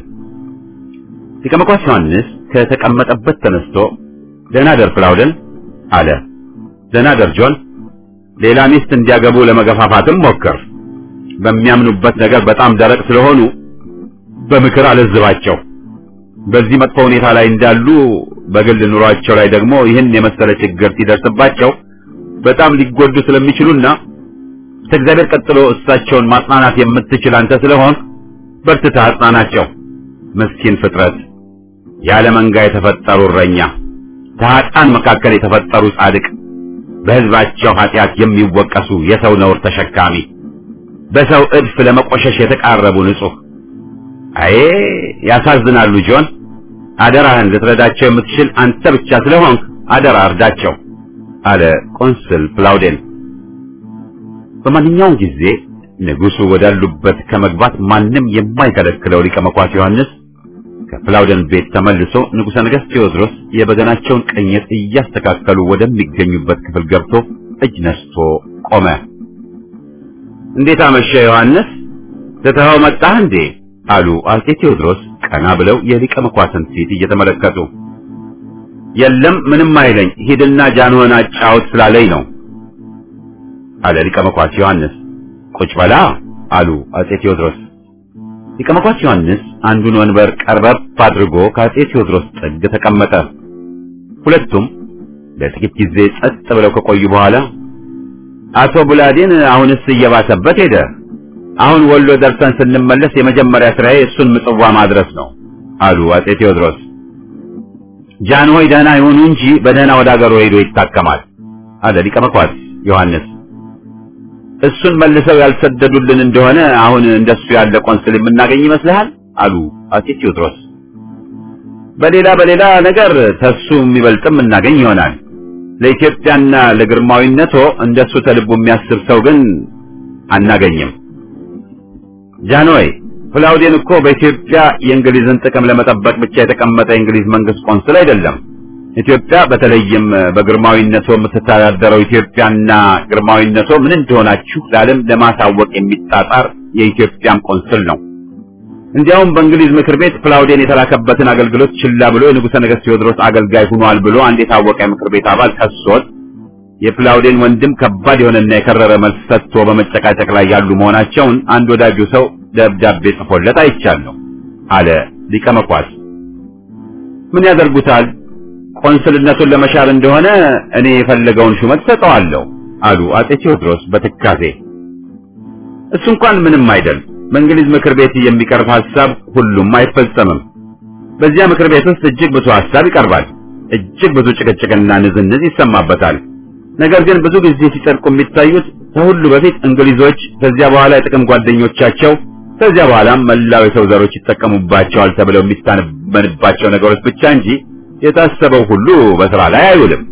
ሊቀ መኳስ ዮሐንስ ከተቀመጠበት ተነስቶ ደህና ደር ፕላውደን አለ። ደህና ደር ጆን። ሌላ ሚስት እንዲያገቡ ለመገፋፋትም ሞክር። በሚያምኑበት ነገር በጣም ደረቅ ስለሆኑ በምክር አለዝባቸው። በዚህ መጥፎ ሁኔታ ላይ እንዳሉ በግል ኑሯቸው ላይ ደግሞ ይህን የመሰለ ችግር ሲደርስባቸው በጣም ሊጎዱ ስለሚችሉና ከእግዚአብሔር ቀጥሎ እሳቸውን ማጽናናት የምትችል አንተ ስለሆን በርትተህ አጽናናቸው። ምስኪን ፍጥረት፣ ያለ መንጋ የተፈጠሩ እረኛ፣ ከኃጥአን መካከል የተፈጠሩ ጻድቅ፣ በሕዝባቸው ኃጢአት የሚወቀሱ የሰው ነውር ተሸካሚ፣ በሰው እድፍ ለመቆሸሽ የተቃረቡ ንጹሕ አዬ ያሳዝናሉ። ጆን አደራህን ልትረዳቸው የምትችል አንተ ብቻ ስለሆንክ አደራ እርዳቸው አለ ቆንስል ፕላውዴን። በማንኛውም ጊዜ ንጉሡ ወዳሉበት ከመግባት ማንም የማይከለክለው ሊቀ መኳስ ዮሐንስ ከፕላውደን ቤት ተመልሶ ንጉሠ ነገሥት ቴዎድሮስ የበገናቸውን ቅኝት እያስተካከሉ ወደሚገኙበት ክፍል ገብቶ እጅ ነስቶ ቆመ። እንዴት አመሸ ዮሐንስ? ትተኸው መጣህ እንዴ? አሉ አጼ ቴዎድሮስ ቀና ብለው የሊቀ መኳስን ፊት እየተመለከቱ። የለም ምንም አይለኝ፣ ሂድና ጃንሆን አጫውት ስላለኝ ነው አለ ሊቀ መኳስ ዮሐንስ። ቁጭ በላ አሉ አጼ ቴዎድሮስ። ሊቀ መኳስ ዮሐንስ አንዱን ወንበር ቀርበብ አድርጎ ከአጼ ቴዎድሮስ ጥግ ተቀመጠ። ሁለቱም ለጥቂት ጊዜ ጸጥ ብለው ከቆዩ በኋላ አቶ ቡላዴን አሁንስ እየባሰበት ሄደ አሁን ወሎ ደርሰን ስንመለስ የመጀመሪያ ስራዬ እሱን ምጽዋ ማድረስ ነው አሉ አጼ ቴዎድሮስ። ጃንሆይ ደህና ይሁኑ እንጂ በደህና ወደ አገሩ ሄዶ ይታከማል አለ ሊቀ መኳስ ዮሐንስ። እሱን መልሰው ያልሰደዱልን እንደሆነ አሁን እንደሱ ያለ ቆንስል የምናገኝ ይመስልሃል? አሉ አጼ ቴዎድሮስ። በሌላ በሌላ ነገር ተሱ የሚበልጥም እናገኝ ይሆናል። ለኢትዮጵያና ለግርማዊነቶ እንደሱ ተልቡ የሚያስብ ሰው ግን አናገኝም። ጃንሆይ ፕላውዴን እኮ በኢትዮጵያ የእንግሊዝን ጥቅም ለመጠበቅ ብቻ የተቀመጠ የእንግሊዝ መንግስት ቆንስል አይደለም። ኢትዮጵያ በተለይም በግርማዊነቶ የምትተዳደረው ኢትዮጵያና ግርማዊነቶ ምን እንደሆናችሁ ለዓለም ለማሳወቅ የሚጣጣር የኢትዮጵያም ቆንስል ነው። እንዲያውም በእንግሊዝ ምክር ቤት ፕላውዴን የተላከበትን አገልግሎት ችላ ብሎ የንጉሠ ነገሥት ቴዎድሮስ አገልጋይ ሆኗል ብሎ አንድ የታወቀ የምክር ቤት አባል ከሶት የፕላውዴን ወንድም ከባድ የሆነና የከረረ መልስ ሰጥቶ በመጨቃጨቅ ላይ ያሉ መሆናቸውን አንድ ወዳጁ ሰው ደብዳቤ ጽፎለት አይቻለሁ አለ ሊቀ መኳስ። ምን ያደርጉታል? ቆንስልነቱን ለመሻር እንደሆነ እኔ የፈለገውን ሹመት ሰጠዋለሁ አሉ አጼ ቴዎድሮስ በትካዜ። እሱ እንኳን ምንም አይደል። በእንግሊዝ ምክር ቤት የሚቀርብ ሐሳብ ሁሉም አይፈጸምም። በዚያ ምክር ቤት ውስጥ እጅግ ብዙ ሐሳብ ይቀርባል። እጅግ ብዙ ጭቅጭቅና ንዝንዝ ይሰማበታል። ነገር ግን ብዙ ጊዜ ሲጸድቁ የሚታዩት ከሁሉ በፊት እንግሊዞች፣ ከዚያ በኋላ የጥቅም ጓደኞቻቸው፣ ከዚያ በኋላም መላው የሰው ዘሮች ይጠቀሙባቸዋል ተብለው የሚታመንባቸው ነገሮች ብቻ እንጂ የታሰበው ሁሉ በስራ ላይ አይውልም።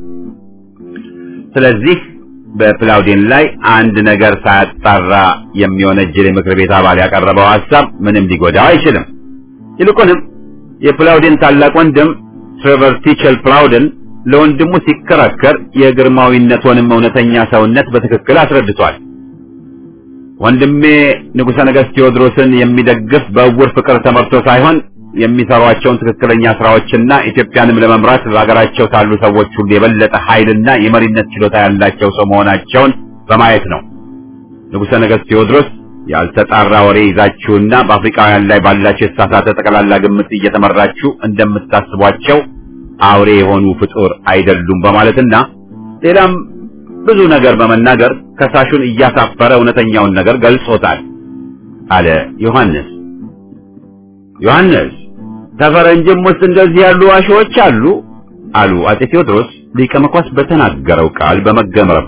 ስለዚህ በፕላውዴን ላይ አንድ ነገር ሳያጣራ የሚወነጅል የምክር ቤት አባል ያቀረበው ሐሳብ ምንም ሊጎዳው አይችልም። ይልቁንም የፕላውዴን ታላቅ ወንድም ትሬቨር ቲቸል ፕላውደን ለወንድሙ ሲከራከር የግርማዊነቱንም እውነተኛ ሰውነት በትክክል አስረድቷል። ወንድሜ ንጉሠ ነገሥት ቴዎድሮስን የሚደግፍ በእውር ፍቅር ተመርቶ ሳይሆን የሚሰሯቸውን ትክክለኛ ስራዎችና ኢትዮጵያንም ለመምራት በሀገራቸው ካሉ ሰዎች ሁሉ የበለጠ ኃይልና የመሪነት ችሎታ ያላቸው ሰው መሆናቸውን በማየት ነው። ንጉሠ ነገሥት ቴዎድሮስ ያልተጣራ ወሬ ይዛችሁና በአፍሪካውያን ላይ ባላችሁ የተሳሳተ ጠቅላላ ግምት እየተመራችሁ እንደምታስቧቸው አውሬ የሆኑ ፍጡር አይደሉም በማለትና ሌላም ብዙ ነገር በመናገር ከሳሹን እያሳፈረ እውነተኛውን ነገር ገልጾታል አለ ዮሐንስ። ዮሐንስ ከፈረንጅም ውስጥ እንደዚህ ያሉ ዋሾዎች አሉ። አሉ አጼ ቴዎድሮስ ሊቀ መኳስ በተናገረው ቃል በመገረም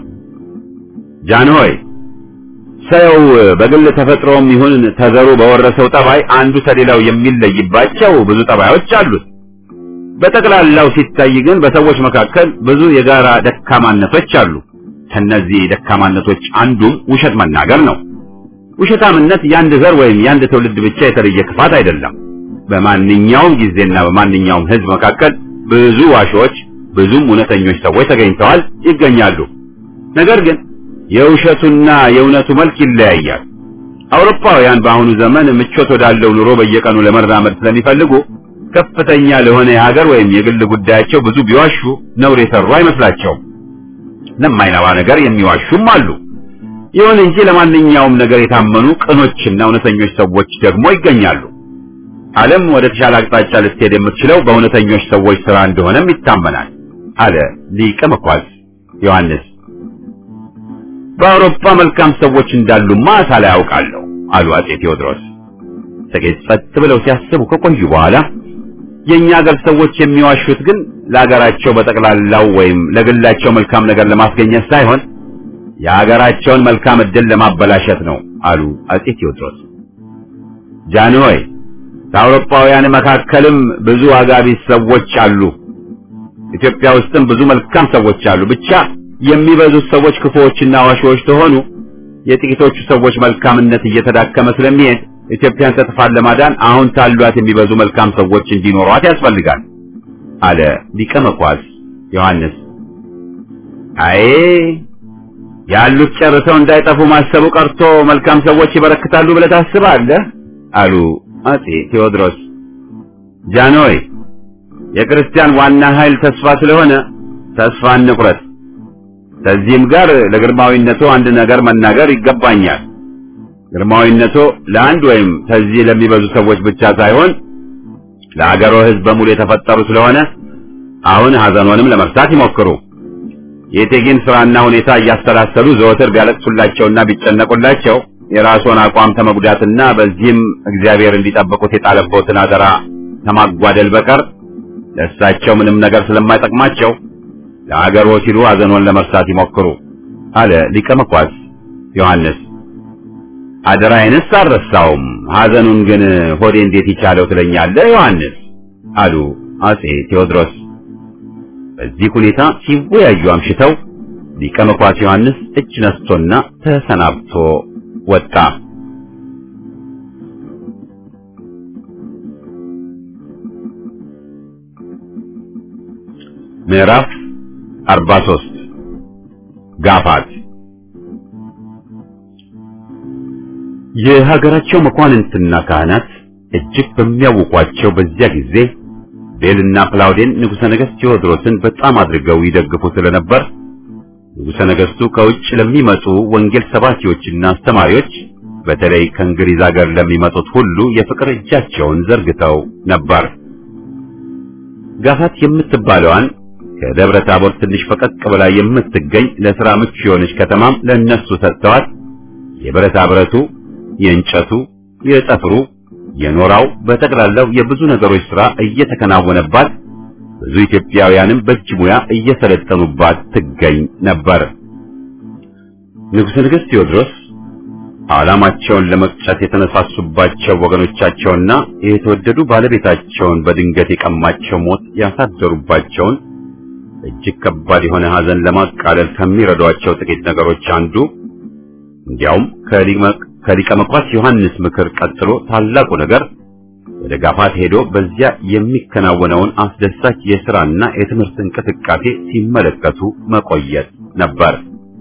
ጃንሆይ ሰው በግል ተፈጥሮም ይሁን ተዘሩ በወረሰው ጠባይ አንዱ ከሌላው የሚለይባቸው ብዙ ጠባዮች አሉት። በጠቅላላው ሲታይ ግን በሰዎች መካከል ብዙ የጋራ ደካማነቶች አሉ። ከነዚህ ደካማነቶች አንዱም ውሸት መናገር ነው። ውሸታምነት የአንድ ዘር ወይም የአንድ ትውልድ ብቻ የተለየ ክፋት አይደለም። በማንኛውም ጊዜና በማንኛውም ሕዝብ መካከል ብዙ ዋሾች፣ ብዙም እውነተኞች ሰዎች ተገኝተዋል፣ ይገኛሉ። ነገር ግን የውሸቱና የእውነቱ መልክ ይለያያል። አውሮፓውያን በአሁኑ ዘመን ምቾት ወዳለው ኑሮ በየቀኑ ለመራመድ ስለሚፈልጉ ከፍተኛ ለሆነ የሀገር ወይም የግል ጉዳያቸው ብዙ ቢዋሹ ነውር የሰሩ አይመስላቸውም። ለማይነባ ነገር የሚዋሹም አሉ። ይሁን እንጂ ለማንኛውም ነገር የታመኑ ቅኖችና እውነተኞች ሰዎች ደግሞ ይገኛሉ። ዓለም ወደ ተሻለ አቅጣጫ ልትሄድ የምትችለው በእውነተኞች ሰዎች ሥራ እንደሆነም ይታመናል አለ ሊቀ መኳስ ዮሐንስ። በአውሮፓ መልካም ሰዎች እንዳሉማ ሳላይ ያውቃለሁ አሉ አጼ ቴዎድሮስ። ጥቂት ጸጥ ብለው ሲያስቡ ከቆዩ በኋላ የእኛ ሀገር ሰዎች የሚዋሹት ግን ለሀገራቸው በጠቅላላው ወይም ለግላቸው መልካም ነገር ለማስገኘት ሳይሆን የሀገራቸውን መልካም ዕድል ለማበላሸት ነው አሉ አጼ ቴዎድሮስ። ጃንሆይ ከአውሮፓውያን መካከልም ብዙ አጋቢስ ሰዎች አሉ። ኢትዮጵያ ውስጥም ብዙ መልካም ሰዎች አሉ። ብቻ የሚበዙት ሰዎች ክፉዎችና ዋሾዎች ተሆኑ የጥቂቶቹ ሰዎች መልካምነት እየተዳከመ ስለሚሄድ ኢትዮጵያን ከጥፋት ለማዳን አሁን ካሏት የሚበዙ መልካም ሰዎች እንዲኖሯት ያስፈልጋል አለ ሊቀ መኳስ ዮሐንስ። አይ ያሉት ጨርሰው እንዳይጠፉ ማሰቡ ቀርቶ መልካም ሰዎች ይበረክታሉ ብለህ ታስባለህ? አሉ አጼ ቴዎድሮስ። ጃንሆይ የክርስቲያን ዋና ኃይል ተስፋ ስለሆነ ተስፋ እንቁረጥ። ከዚህም ጋር ለግርማዊነቱ አንድ ነገር መናገር ይገባኛል። ግርማዊነቱ ለአንድ ወይም ከዚህ ለሚበዙ ሰዎች ብቻ ሳይሆን ለአገሮ ሕዝብ በሙሉ የተፈጠሩ ስለሆነ አሁን ሐዘኖንም ለመርሳት ይሞክሩ። የእቴጌን ስራና ሁኔታ እያሰላሰሉ ዘወትር ቢያለቅሱላቸውና ቢጨነቁላቸው የራስዎን አቋም ተመጉዳትና በዚህም እግዚአብሔር እንዲጠብቁት የጣለበትን አደራ ከማጓደል በቀር ለእሳቸው ምንም ነገር ስለማይጠቅማቸው ለአገሮ ሲሉ ሐዘኖን ለመርሳት ይሞክሩ አለ ሊቀ መኳስ ዮሐንስ። አደራዬንስ አልረሳውም፣ ሐዘኑን ግን ሆዴ እንዴት ይቻለው ትለኛለህ ዮሐንስ አሉ አጼ ቴዎድሮስ። በዚህ ሁኔታ ሲወያዩ አምሽተው ሊቀ መኳስ ዮሐንስ እጅ ነስቶና ተሰናብቶ ወጣ። ምዕራፍ 43 ጋፋት የሀገራቸው መኳንንትና ካህናት እጅግ በሚያውቋቸው በዚያ ጊዜ ቤልና ፕላውዴን ንጉሠ ነገሥት ቴዎድሮስን በጣም አድርገው ይደግፉ ስለነበር ንጉሠ ነገሥቱ ከውጭ ለሚመጡ ወንጌል ሰባኪዎችና አስተማሪዎች በተለይ ከእንግሊዝ ሀገር ለሚመጡት ሁሉ የፍቅር እጃቸውን ዘርግተው ነበር። ጋፋት የምትባለዋን ከደብረ ታቦር ትንሽ ፈቀቅ ብላ የምትገኝ ለሥራ ምቹ የሆነች ከተማም ለእነሱ ሰጥተዋት የብረታ ብረቱ፣ የእንጨቱ፣ የጠፍሩ፣ የኖራው በጠቅላላው የብዙ ነገሮች ሥራ እየተከናወነባት ብዙ ኢትዮጵያውያንም በእጅ ሙያ እየሰለጠኑባት ትገኝ ነበር። ንጉሠ ነገሥት ቴዎድሮስ ዓላማቸውን ለመቅጨት የተነሳሱባቸው ወገኖቻቸውና የተወደዱ ባለቤታቸውን በድንገት የቀማቸው ሞት ያሳደሩባቸውን እጅግ ከባድ የሆነ ሐዘን ለማቃለል ከሚረዷቸው ጥቂት ነገሮች አንዱ እንዲያውም ከሊቀ መኳስ ዮሐንስ ምክር ቀጥሎ ታላቁ ነገር ወደ ጋፋት ሄዶ በዚያ የሚከናወነውን አስደሳች የሥራና የትምህርት እንቅስቃሴ ሲመለከቱ መቆየት ነበር።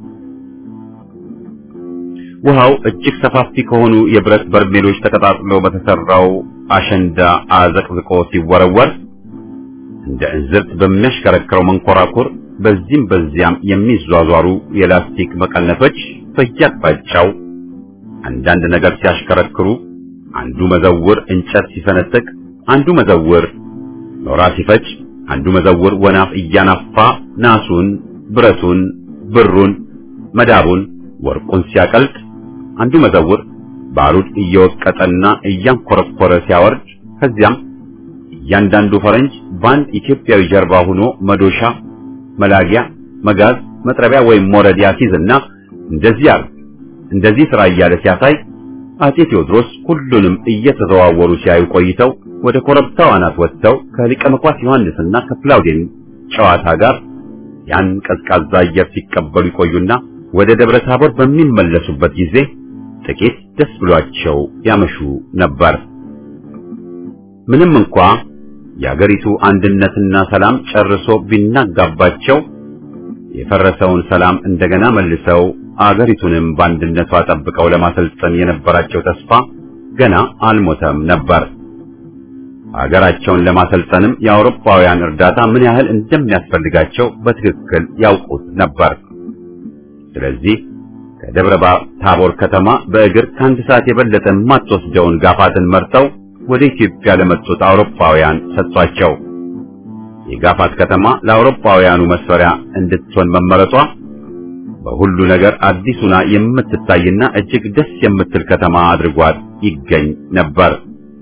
ውሃው እጅግ ሰፋፊ ከሆኑ የብረት በርሜሎች ተቀጣጥሎ በተሰራው አሸንዳ አዘቅዝቆ ሲወረወር እንደ እንዝርት በሚያሽከረክረው መንኮራኩር በዚህም በዚያም የሚዟዟሩ የላስቲክ መቀነቶች በየአቅጣጫው አንዳንድ ነገር ሲያሽከረክሩ አንዱ መዘውር እንጨት ሲሰነጥቅ፣ አንዱ መዘውር ኖራ ሲፈጭ፣ አንዱ መዘውር ወናፍ እያናፋ ናሱን፣ ብረቱን፣ ብሩን፣ መዳቡን፣ ወርቁን ሲያቀልጥ፣ አንዱ መዘውር ባሩድ እየወቀጠና እያንኮረኮረ ሲያወርድ፣ ከዚያም እያንዳንዱ ፈረንጅ በአንድ ኢትዮጵያዊ ጀርባ ሆኖ መዶሻ፣ መላጊያ፣ መጋዝ፣ መጥረቢያ ወይም ሞረድ ያሲዝና እንደዚህ አርግ እንደዚህ ስራ እያለ ሲያሳይ አጼ ቴዎድሮስ ሁሉንም እየተዘዋወሩ ሲያዩ ቆይተው ወደ ኮረብታው አናት ወጥተው ከሊቀ መኳስ ዮሐንስና ከፕላውዴን ጨዋታ ጋር ያን ቀዝቃዛ አየር ሲቀበሉ ይቆዩና ወደ ደብረ ታቦር በሚመለሱበት ጊዜ ጥቂት ደስ ብሏቸው ያመሹ ነበር። ምንም እንኳ የአገሪቱ አንድነትና ሰላም ጨርሶ ቢናጋባቸው የፈረሰውን ሰላም እንደገና መልሰው አገሪቱንም በአንድነቷ ጠብቀው ለማሰልጠን የነበራቸው ተስፋ ገና አልሞተም ነበር። አገራቸውን ለማሰልጠንም የአውሮፓውያን እርዳታ ምን ያህል እንደሚያስፈልጋቸው በትክክል ያውቁት ነበር። ስለዚህ ከደብረ ታቦር ከተማ በእግር ከአንድ ሰዓት የበለጠ የማትወስደውን ጋፋትን መርጠው ወደ ኢትዮጵያ ለመጡት አውሮፓውያን ሰጥቷቸው የጋፋት ከተማ ለአውሮፓውያኑ መስፈሪያ እንድትሆን መመረጧ በሁሉ ነገር አዲሱና የምትታይና እጅግ ደስ የምትል ከተማ አድርጓት ይገኝ ነበር።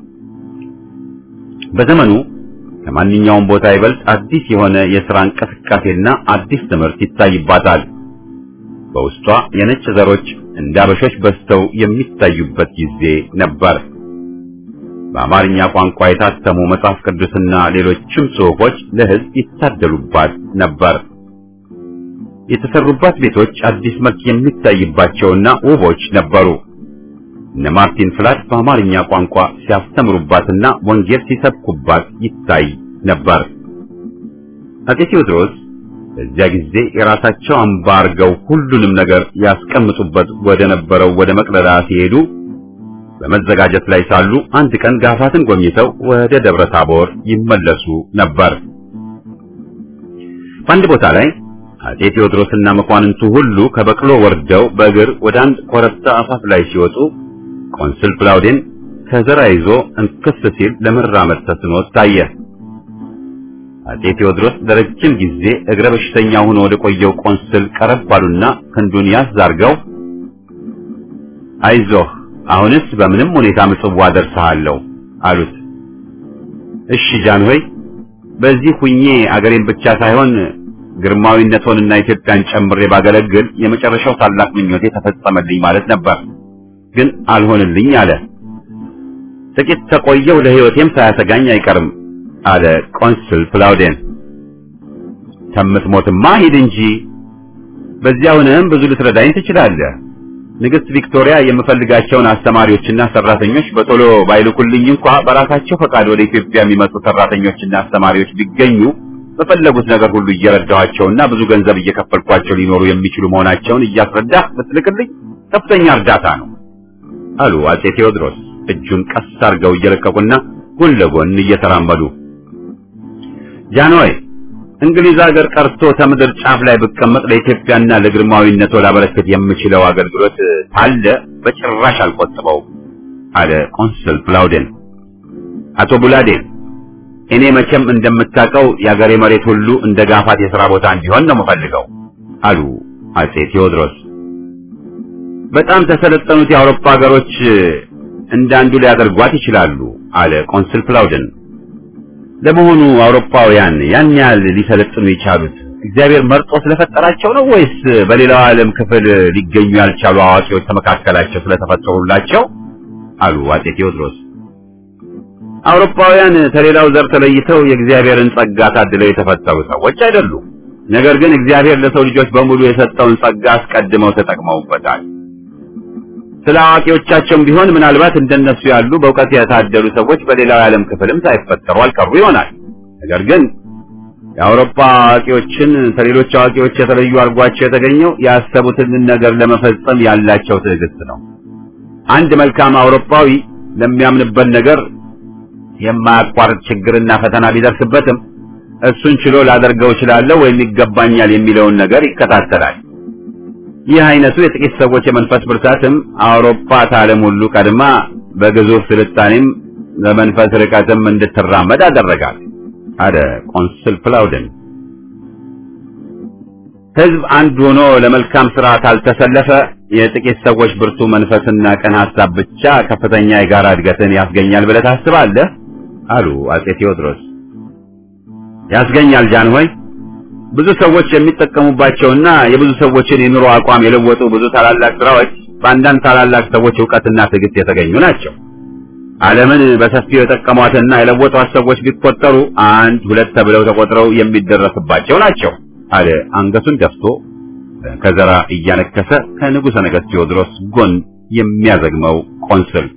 በዘመኑ ከማንኛውም ቦታ ይበልጥ አዲስ የሆነ የሥራ እንቅስቃሴና አዲስ ትምህርት ይታይባታል። በውስጧ የነጭ ዘሮች እንደ አበሾች በዝተው የሚታዩበት ጊዜ ነበር። በአማርኛ ቋንቋ የታተሙ መጽሐፍ ቅዱስና ሌሎችም ጽሑፎች ለሕዝብ ይታደሉባት ነበር። የተሰሩባት ቤቶች አዲስ መልክ የሚታይባቸውና ውቦች ነበሩ። እነ ማርቲን ፍላት በአማርኛ ቋንቋ ሲያስተምሩባትና ወንጌል ሲሰብኩባት ይታይ ነበር። አጼ ቴዎድሮስ በዚያ ጊዜ የራሳቸው አምባ አርገው ሁሉንም ነገር ያስቀምጡበት ወደ ነበረው ወደ መቅደላ ሲሄዱ በመዘጋጀት ላይ ሳሉ አንድ ቀን ጋፋትን ጎብኝተው ወደ ደብረ ታቦር ይመለሱ ነበር። በአንድ ቦታ ላይ አጼ ቴዎድሮስና መኳንንቱ ሁሉ ከበቅሎ ወርደው በእግር ወደ አንድ ኮረብታ አፋፍ ላይ ሲወጡ ቆንስል ፕላውዴን ከዘራ ይዞ እንክስ ሲል ለመራመድ ተስኖት ታየ። አጼ ቴዎድሮስ ለረጅም ጊዜ እግረ በሽተኛ ሆኖ ወደ ቆየው ቆንስል ቀረብ ባሉና ክንዱን ያዝ አድርገው አይዞህ አሁንስ በምንም ሁኔታ ምጽዋ ደርሰሃለሁ አሉት። እሺ ጃንሆይ፣ በዚህ ሁኜ አገሬን ብቻ ሳይሆን ግርማዊነቶንና ኢትዮጵያን ጨምሬ ባገለግል የመጨረሻው ታላቅ ምኞቴ ተፈጸመልኝ ማለት ነበር። ግን አልሆንልኝ አለ። ጥቂት ተቆየው ለሕይወቴም ሳያሰጋኝ አይቀርም አለ ቆንስል ፕላውዴን። ከምትሞትማ ሂድ እንጂ በዚያውንም ብዙ ልትረዳኝ ትችላለህ። ንግሥት ቪክቶሪያ የምፈልጋቸውን አስተማሪዎችና ሰራተኞች በቶሎ ባይልኩልኝ እንኳ በራሳቸው ፈቃድ ወደ ኢትዮጵያ የሚመጡ ሰራተኞችና አስተማሪዎች ቢገኙ በፈለጉት ነገር ሁሉ እየረዳኋቸውና ብዙ ገንዘብ እየከፈልኳቸው ሊኖሩ የሚችሉ መሆናቸውን እያስረዳህ ብትልክልኝ ከፍተኛ እርዳታ ነው አሉ አጼ ቴዎድሮስ እጁን ቀስ አድርገው እየለቀቁና ጎን ለጎን እየተራመዱ። ጃንሆይ እንግሊዝ ሀገር ቀርቶ ከምድር ጫፍ ላይ ብቀመጥ ለኢትዮጵያና ለግርማዊነቶ ላበረከት የምችለው አገልግሎት ካለ በጭራሽ አልቆጥበው አለ ቆንስል ፕላውዴን። አቶ ቡላዴን እኔ መቼም እንደምታውቀው የአገሬ መሬት ሁሉ እንደ ጋፋት የሥራ ቦታ እንዲሆን ነው የምፈልገው አሉ አጼ ቴዎድሮስ። በጣም ተሰለጠኑት የአውሮፓ ሀገሮች እንዳንዱ ሊያደርጓት ይችላሉ አለ ቆንስል ፕላውደን። ለመሆኑ አውሮፓውያን ያን ያህል ሊሰለጥኑ የቻሉት እግዚአብሔር መርጦ ስለፈጠራቸው ነው ወይስ በሌላው ዓለም ክፍል ሊገኙ ያልቻሉ አዋቂዎች ከመካከላቸው ስለተፈጠሩላቸው? አሉ አጼ ቴዎድሮስ። አውሮፓውያን ከሌላው ዘር ተለይተው የእግዚአብሔርን ጸጋ ታድለው የተፈጠሩ ሰዎች አይደሉም። ነገር ግን እግዚአብሔር ለሰው ልጆች በሙሉ የሰጠውን ጸጋ አስቀድመው ተጠቅመውበታል። ስለ አዋቂዎቻቸውም ቢሆን ምናልባት እንደነሱ ያሉ በእውቀት የታደሉ ሰዎች በሌላው የዓለም ክፍልም ሳይፈጠሩ አልቀሩ ይሆናል። ነገር ግን የአውሮፓ አዋቂዎችን ከሌሎች አዋቂዎች የተለዩ አድርጓቸው የተገኘው ያሰቡትን ነገር ለመፈጸም ያላቸው ትዕግስት ነው። አንድ መልካም አውሮፓዊ ለሚያምንበት ነገር የማያቋርጥ ችግርና ፈተና ቢደርስበትም እሱን ችሎ ላደርገው እችላለሁ ወይም ይገባኛል የሚለውን ነገር ይከታተላል። ይህ አይነቱ የጥቂት ሰዎች የመንፈስ ብርታትም አውሮፓ ከዓለም ሁሉ ቀድማ በግዙፍ ስልጣኔም በመንፈስ ርቀትም እንድትራመድ አደረጋል አለ ቆንስል ፕላውደን። ሕዝብ አንድ ሆኖ ለመልካም ስራ ካልተሰለፈ የጥቂት ሰዎች ብርቱ መንፈስና ቀን ሐሳብ ብቻ ከፍተኛ የጋራ እድገትን ያስገኛል ብለህ ታስባለህ? አሉ አጼ ቴዎድሮስ። ያስገኛል ጃንሆይ ብዙ ሰዎች የሚጠቀሙባቸውና የብዙ ሰዎችን የኑሮ አቋም የለወጡ ብዙ ታላላቅ ስራዎች በአንዳንድ ታላላቅ ሰዎች እውቀትና ትዕግስት የተገኙ ናቸው። ዓለምን በሰፊው የጠቀሟትና የለወጧት ሰዎች ቢቆጠሩ አንድ ሁለት ተብለው ተቆጥረው የሚደረስባቸው ናቸው አለ አንገቱን ደፍቶ ከዘራ እያነከሰ ከንጉሠ ነገሥት ቴዎድሮስ ጎን የሚያዘግመው ቆንስል።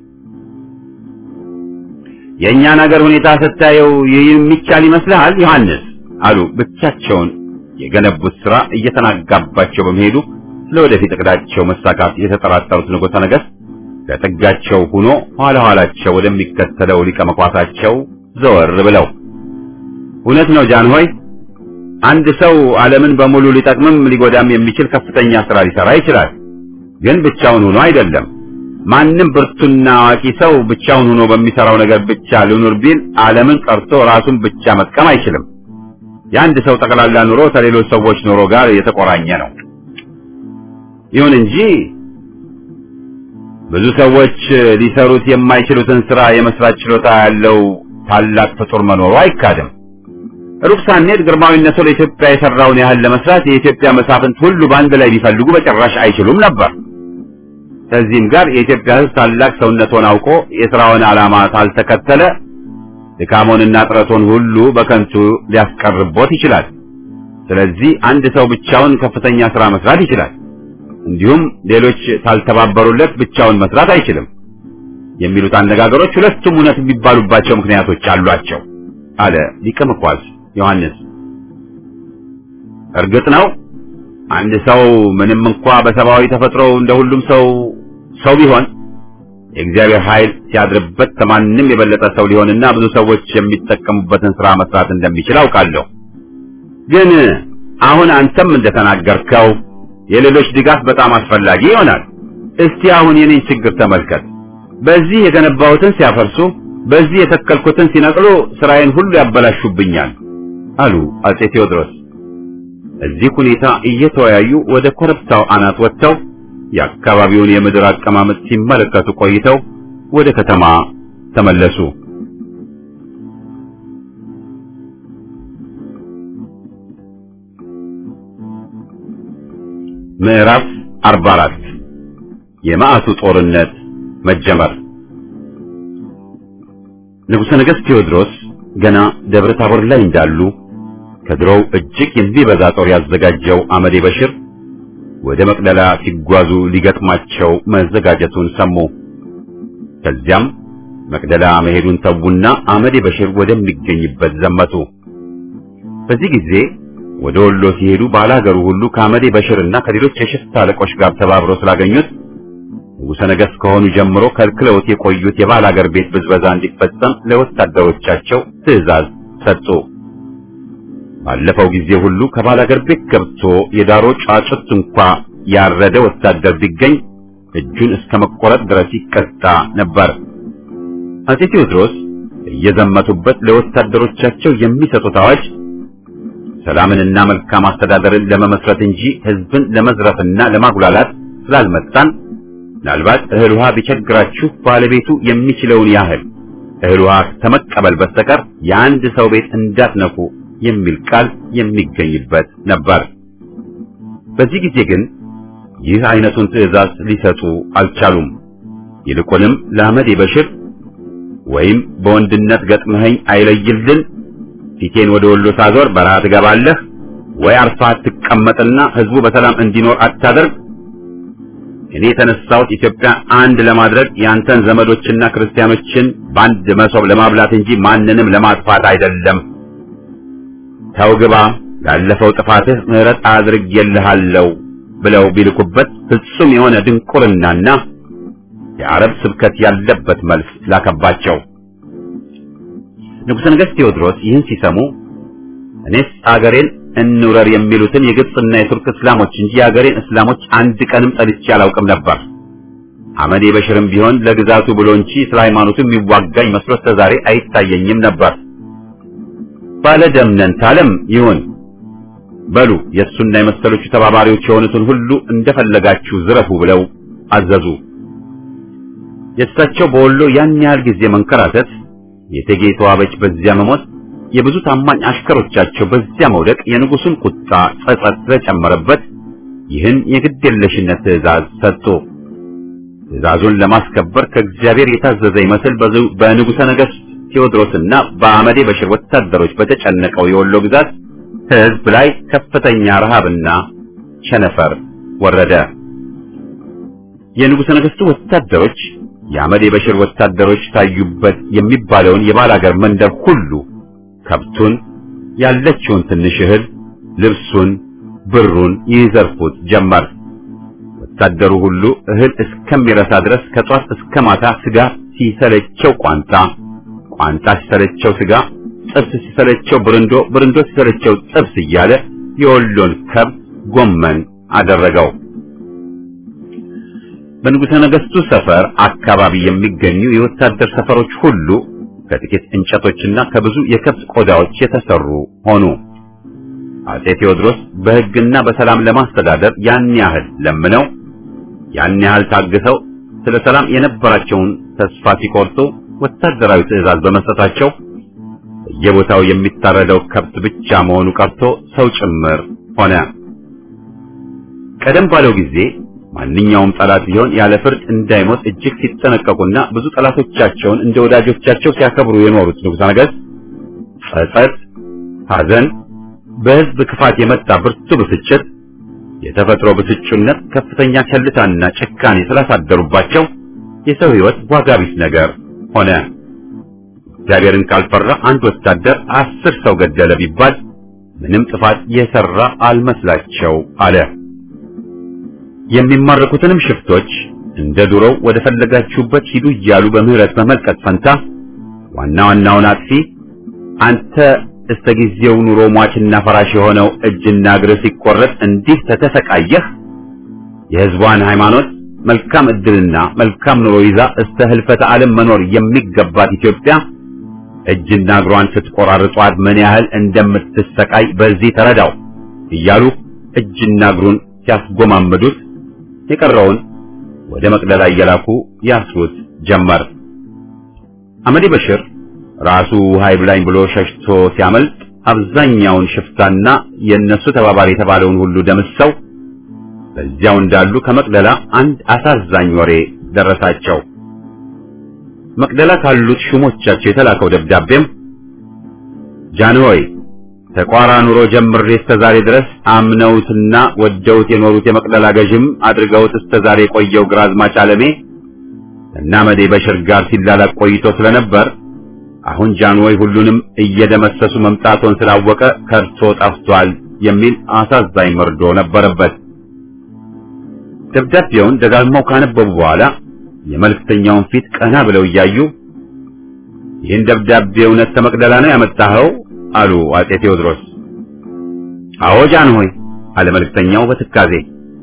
የእኛን ሀገር ሁኔታ ስታየው ይህ የሚቻል ይመስልሃል ዮሐንስ? አሉ ብቻቸውን የገነቡት ሥራ እየተናጋባቸው በመሄዱ ለወደፊት እቅዳቸው መሳካት የተጠራጠሩት ንጉሠ ነገሥት ለጥጋቸው ሆኖ ኋላ ኋላቸው ወደሚከተለው ሊቀ መኳሳቸው ዘወር ብለው እውነት ነው ጃንሆይ፣ አንድ ሰው ዓለምን በሙሉ ሊጠቅምም ሊጎዳም የሚችል ከፍተኛ ሥራ ሊሠራ ይችላል። ግን ብቻውን ሆኖ አይደለም። ማንም ብርቱና አዋቂ ሰው ብቻውን ሆኖ በሚሠራው ነገር ብቻ ልኑር ቢል ዓለምን ቀርቶ ራሱን ብቻ መጥቀም አይችልም። የአንድ ሰው ጠቅላላ ኑሮ ከሌሎች ሰዎች ኑሮ ጋር የተቆራኘ ነው። ይሁን እንጂ ብዙ ሰዎች ሊሰሩት የማይችሉትን ሥራ የመስራት ችሎታ ያለው ታላቅ ፍጡር መኖሩ አይካድም። ሩቅ ሳንሄድ ግርማዊነቱ ለኢትዮጵያ የሠራውን ያህል ለመስራት የኢትዮጵያ መሳፍንት ሁሉ በአንድ ላይ ቢፈልጉ በጭራሽ አይችሉም ነበር። ከዚህም ጋር የኢትዮጵያ ሕዝብ ታላቅ ሰውነቱን አውቆ የሥራውን ዓላማ ካልተከተለ ድካሞንና ጥረቱን ሁሉ በከንቱ ሊያስቀርቦት ይችላል። ስለዚህ አንድ ሰው ብቻውን ከፍተኛ ሥራ መስራት ይችላል። እንዲሁም ሌሎች ካልተባበሩለት ብቻውን መስራት አይችልም የሚሉት አነጋገሮች ሁለቱም እውነት የሚባሉባቸው ምክንያቶች አሏቸው አለ ሊቀ መኳስ ዮሐንስ። እርግጥ ነው አንድ ሰው ምንም እንኳ በሰብአዊ ተፈጥሮ እንደ ሁሉም ሰው ሰው ቢሆን የእግዚአብሔር ኃይል ሲያድርበት ከማንም የበለጠ ሰው ሊሆንና ብዙ ሰዎች የሚጠቀሙበትን ሥራ መስራት እንደሚችል አውቃለሁ። ግን አሁን አንተም እንደተናገርከው የሌሎች ድጋፍ በጣም አስፈላጊ ይሆናል። እስቲ አሁን የኔን ችግር ተመልከት። በዚህ የገነባሁትን ሲያፈርሱ፣ በዚህ የተከልኩትን ሲነቅሉ ስራዬን ሁሉ ያበላሹብኛል አሉ አጼ ቴዎድሮስ። እዚህ ሁኔታ እየተወያዩ ወደ ኮረብታው አናት ወጥተው የአካባቢውን የምድር አቀማመጥ ሲመለከቱ ቆይተው ወደ ከተማ ተመለሱ። ምዕራፍ 44 የመዓቱ ጦርነት መጀመር። ንጉሠ ነገሥት ቴዎድሮስ ገና ደብረ ታቦር ላይ እንዳሉ ከድሮው እጅግ የሚበዛ ጦር ያዘጋጀው አመዴ በሽር ወደ መቅደላ ሲጓዙ ሊገጥማቸው መዘጋጀቱን ሰሙ። ከዚያም መቅደላ መሄዱን ተዉና አመዴ በሽር ወደሚገኝበት ዘመቱ። በዚህ ጊዜ ወደ ወሎ ሲሄዱ ባላገሩ ሁሉ ከአመዴ በሽርና ከሌሎች የሽፍታ አለቆች ጋር ተባብረው ስላገኙት ንጉሠ ነገሥት ከሆኑ ጀምሮ ከልክለውት የቆዩት የባላገር ቤት ብዝበዛ እንዲፈጸም ለወታደሮቻቸው ትዕዛዝ ሰጡ። ባለፈው ጊዜ ሁሉ ከባላገር ቤት ገብቶ የዳሮ ጫጩት እንኳ ያረደ ወታደር ቢገኝ እጁን እስከ መቆረጥ ድረስ ይቀጣ ነበር። አጼ ቴዎድሮስ እየዘመቱበት ለወታደሮቻቸው የሚሰጡት አዋጅ ሰላምንና መልካም አስተዳደርን ለመመስረት እንጂ ሕዝብን ለመዝረፍና ለማጉላላት ስላልመጣን ምናልባት እህል ውሃ ቢቸግራችሁ ባለቤቱ የሚችለውን ያህል እህል ውሃ ከመቀበል በስተቀር የአንድ ሰው ቤት እንዳትነኩ የሚል ቃል የሚገኝበት ነበር። በዚህ ጊዜ ግን ይህ አይነቱን ትዕዛዝ ሊሰጡ አልቻሉም። ይልቁንም ለአመዴ በሽር ወይም በወንድነት ገጥመኸኝ አይለይልን ፊቴን ወደ ወሎ ሳዞር በረሃ ትገባለህ ወይ አርፋ ትቀመጥና ህዝቡ በሰላም እንዲኖር አታደርግ። እኔ የተነሳሁት ኢትዮጵያ አንድ ለማድረግ ያንተን ዘመዶችና ክርስቲያኖችን በአንድ መሶብ ለማብላት እንጂ ማንንም ለማጥፋት አይደለም። ተው ግባ፣ ላለፈው ጥፋትህ ምሕረት አድርጌልሃለሁ ብለው ቢልኩበት ፍጹም የሆነ ድንቁርናና የአረብ ስብከት ያለበት መልስ ላከባቸው። ንጉሠ ነገሥት ቴዎድሮስ ይህን ሲሰሙ እኔስ አገሬን እንውረር የሚሉትን የግብፅና የቱርክ እስላሞች እንጂ የአገሬን እስላሞች አንድ ቀንም ጠልቼ አላውቅም ነበር። አመዴ በሽርም ቢሆን ለግዛቱ ብሎ እንጂ ስለ ሃይማኖቱ የሚዋጋኝ መስሎ እስከ ዛሬ አይታየኝም ነበር። ባለ ደምነን ታለም ይሁን በሉ የእሱና የመሰሎቹ ተባባሪዎች የሆኑትን ሁሉ እንደፈለጋችሁ ዝረፉ ብለው አዘዙ። የእሳቸው በወሎ ያን ያህል ጊዜ መንከራተት የእቴጌ ተዋበች በዚያ መሞት የብዙ ታማኝ አሽከሮቻቸው በዚያ መውደቅ የንጉሱን ቁጣ ጸጸት ስለጨመረበት ይህን የግድየለሽነት ትእዛዝ ሰጡ። ትእዛዙን ለማስከበር ከእግዚአብሔር የታዘዘ ይመስል በንጉሠ ነገሥት ቴዎድሮስና በአመዴ በሽር ወታደሮች በተጨነቀው የወሎ ግዛት ሕዝብ ላይ ከፍተኛ ረሃብና ቸነፈር ወረደ። የንጉሠ ነገሥቱ ወታደሮች የአመዴ በሽር ወታደሮች ታዩበት የሚባለውን የባላገር መንደር ሁሉ ከብቱን፣ ያለችውን ትንሽ እህል፣ ልብሱን፣ ብሩን ይዘርፉት ጀመር። ወታደሩ ሁሉ እህል እስከሚረሳ ድረስ ከጧት እስከ ማታ ስጋ ሲሰለቸው ቋንጣ፣ ቋንጣ ሲሰለቸው ስጋ፣ ጥብስ ሲሰለቸው ብርንዶ፣ ብርንዶ ሲሰለቸው ጥብስ እያለ የወሎን ከብት ጎመን አደረገው። በንጉሠ ነገሥቱ ሰፈር አካባቢ የሚገኙ የወታደር ሰፈሮች ሁሉ ከጥቂት እንጨቶችና ከብዙ የከብት ቆዳዎች የተሰሩ ሆኑ። አጼ ቴዎድሮስ በሕግና በሰላም ለማስተዳደር ያን ያህል ለምነው ያን ያህል ታግሰው ስለ ሰላም የነበራቸውን ተስፋ ሲቆርጡ ወታደራዊ ትዕዛዝ በመስጠታቸው በየቦታው የሚታረደው ከብት ብቻ መሆኑ ቀርቶ ሰው ጭምር ሆነ። ቀደም ባለው ጊዜ ማንኛውም ጠላት ቢሆን ያለ ፍርድ እንዳይሞት እጅግ ሲጠነቀቁና ብዙ ጠላቶቻቸውን እንደ ወዳጆቻቸው ሲያከብሩ የኖሩት ንጉሠ ነገሥት ጸጸት፣ ሐዘን፣ በሕዝብ ክፋት የመጣ ብርቱ ብስጭት፣ የተፈጥሮ ብስጩነት፣ ከፍተኛ ቸልታና ጭካኔ ስላሳደሩባቸው የሰው ሕይወት ዋጋ ቢስ ነገር ሆነ። እግዚአብሔርን ካልፈራ አንድ ወታደር አስር ሰው ገደለ ቢባል ምንም ጥፋት የሰራ አልመስላቸው አለ። የሚማረኩትንም ሽፍቶች እንደ ዱሮው ወደ ፈለጋችሁበት ሂዱ እያሉ በምህረት በመልቀቅ ፈንታ ዋና ዋናውን አጥፊ አንተ እስከ ጊዜው ኑሮ ሟችና ፈራሽ የሆነው እጅና እግር ሲቆረጥ እንዲህ ተተሰቃየህ የሕዝቧን ሃይማኖት መልካም ዕድልና መልካም ኑሮ ይዛ እስከ ህልፈተ ዓለም መኖር የሚገባት ኢትዮጵያ እጅና እግሯን ስትቆራርጧት ምን ያህል እንደምትሰቃይ በዚህ ተረዳው እያሉ እጅና እግሩን ሲያስጎማምዱት የቀረውን ወደ መቅደላ እየላኩ ያስሩት ጀመር። አመዴ በሽር ራሱ ውሃ ይብላኝ ብሎ ሸሽቶ ሲያመልጥ አብዛኛውን ሽፍታና የእነሱ ተባባሪ የተባለውን ሁሉ ደምሰው በዚያው እንዳሉ ከመቅደላ አንድ አሳዛኝ ወሬ ደረሳቸው። መቅደላ ካሉት ሹሞቻቸው የተላከው ደብዳቤም ጃንሆይ ተቋራ ኑሮ ጀምሬ እስከ ዛሬ ድረስ አምነውትና ወደውት የኖሩት የመቅደላ ገዥም አድርገውት እስከ ዛሬ የቆየው ግራዝማች አለሜ እና መዴ በሽር ጋር ሲላላቅ ቆይቶ ስለነበር አሁን ጃንሆይ ሁሉንም እየደመሰሱ መምጣቶን ስላወቀ ከርቶ ጠፍቷል የሚል አሳዛኝ መርዶ ነበረበት። ደብዳቤውን ደጋግመው ካነበቡ በኋላ የመልእክተኛውን ፊት ቀና ብለው እያዩ ይህን ደብዳቤ እውነት ከመቅደላ ነው ያመጣኸው? አሉ አጼ ቴዎድሮስ። አዎ ጃንሆይ አለ መልእክተኛው በትካዜ።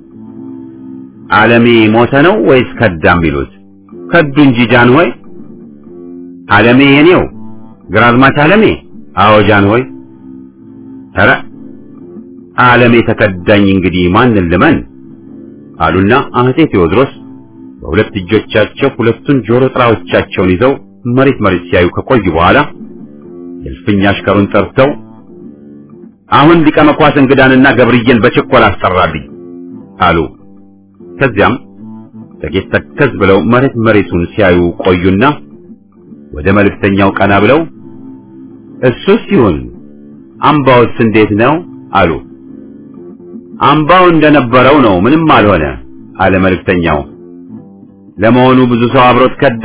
ዓለሜ ሞተ ነው ወይስ ከዳም ቢሉት? ከዱ እንጂ ጃንሆይ። ዓለሜ የኔው ግራዝማች ዓለሜ? አዎ ጃንሆይ። ኧረ ዓለሜ ተከዳኝ፣ እንግዲህ ማንን ልመን? አሉና አጼ ቴዎድሮስ በሁለት እጆቻቸው ሁለቱን ጆሮ ጥራዎቻቸውን ይዘው መሬት መሬት ሲያዩ ከቆዩ በኋላ የእልፍኝ አሽከሩን ጠርተው አሁን ሊቀ መኳስ እንግዳንና ገብርዬን በችኮላ አስጠራልኝ አሉ። ከዚያም ጥቂት ተከዝ ብለው መሬት መሬቱን ሲያዩ ቆዩና ወደ መልእክተኛው ቀና ብለው እሱስ ይሁን አምባውስ እንዴት ነው አሉ። አምባው እንደነበረው ነው፣ ምንም አልሆነ አለ መልእክተኛው። ለመሆኑ ብዙ ሰው አብሮት ከዳ?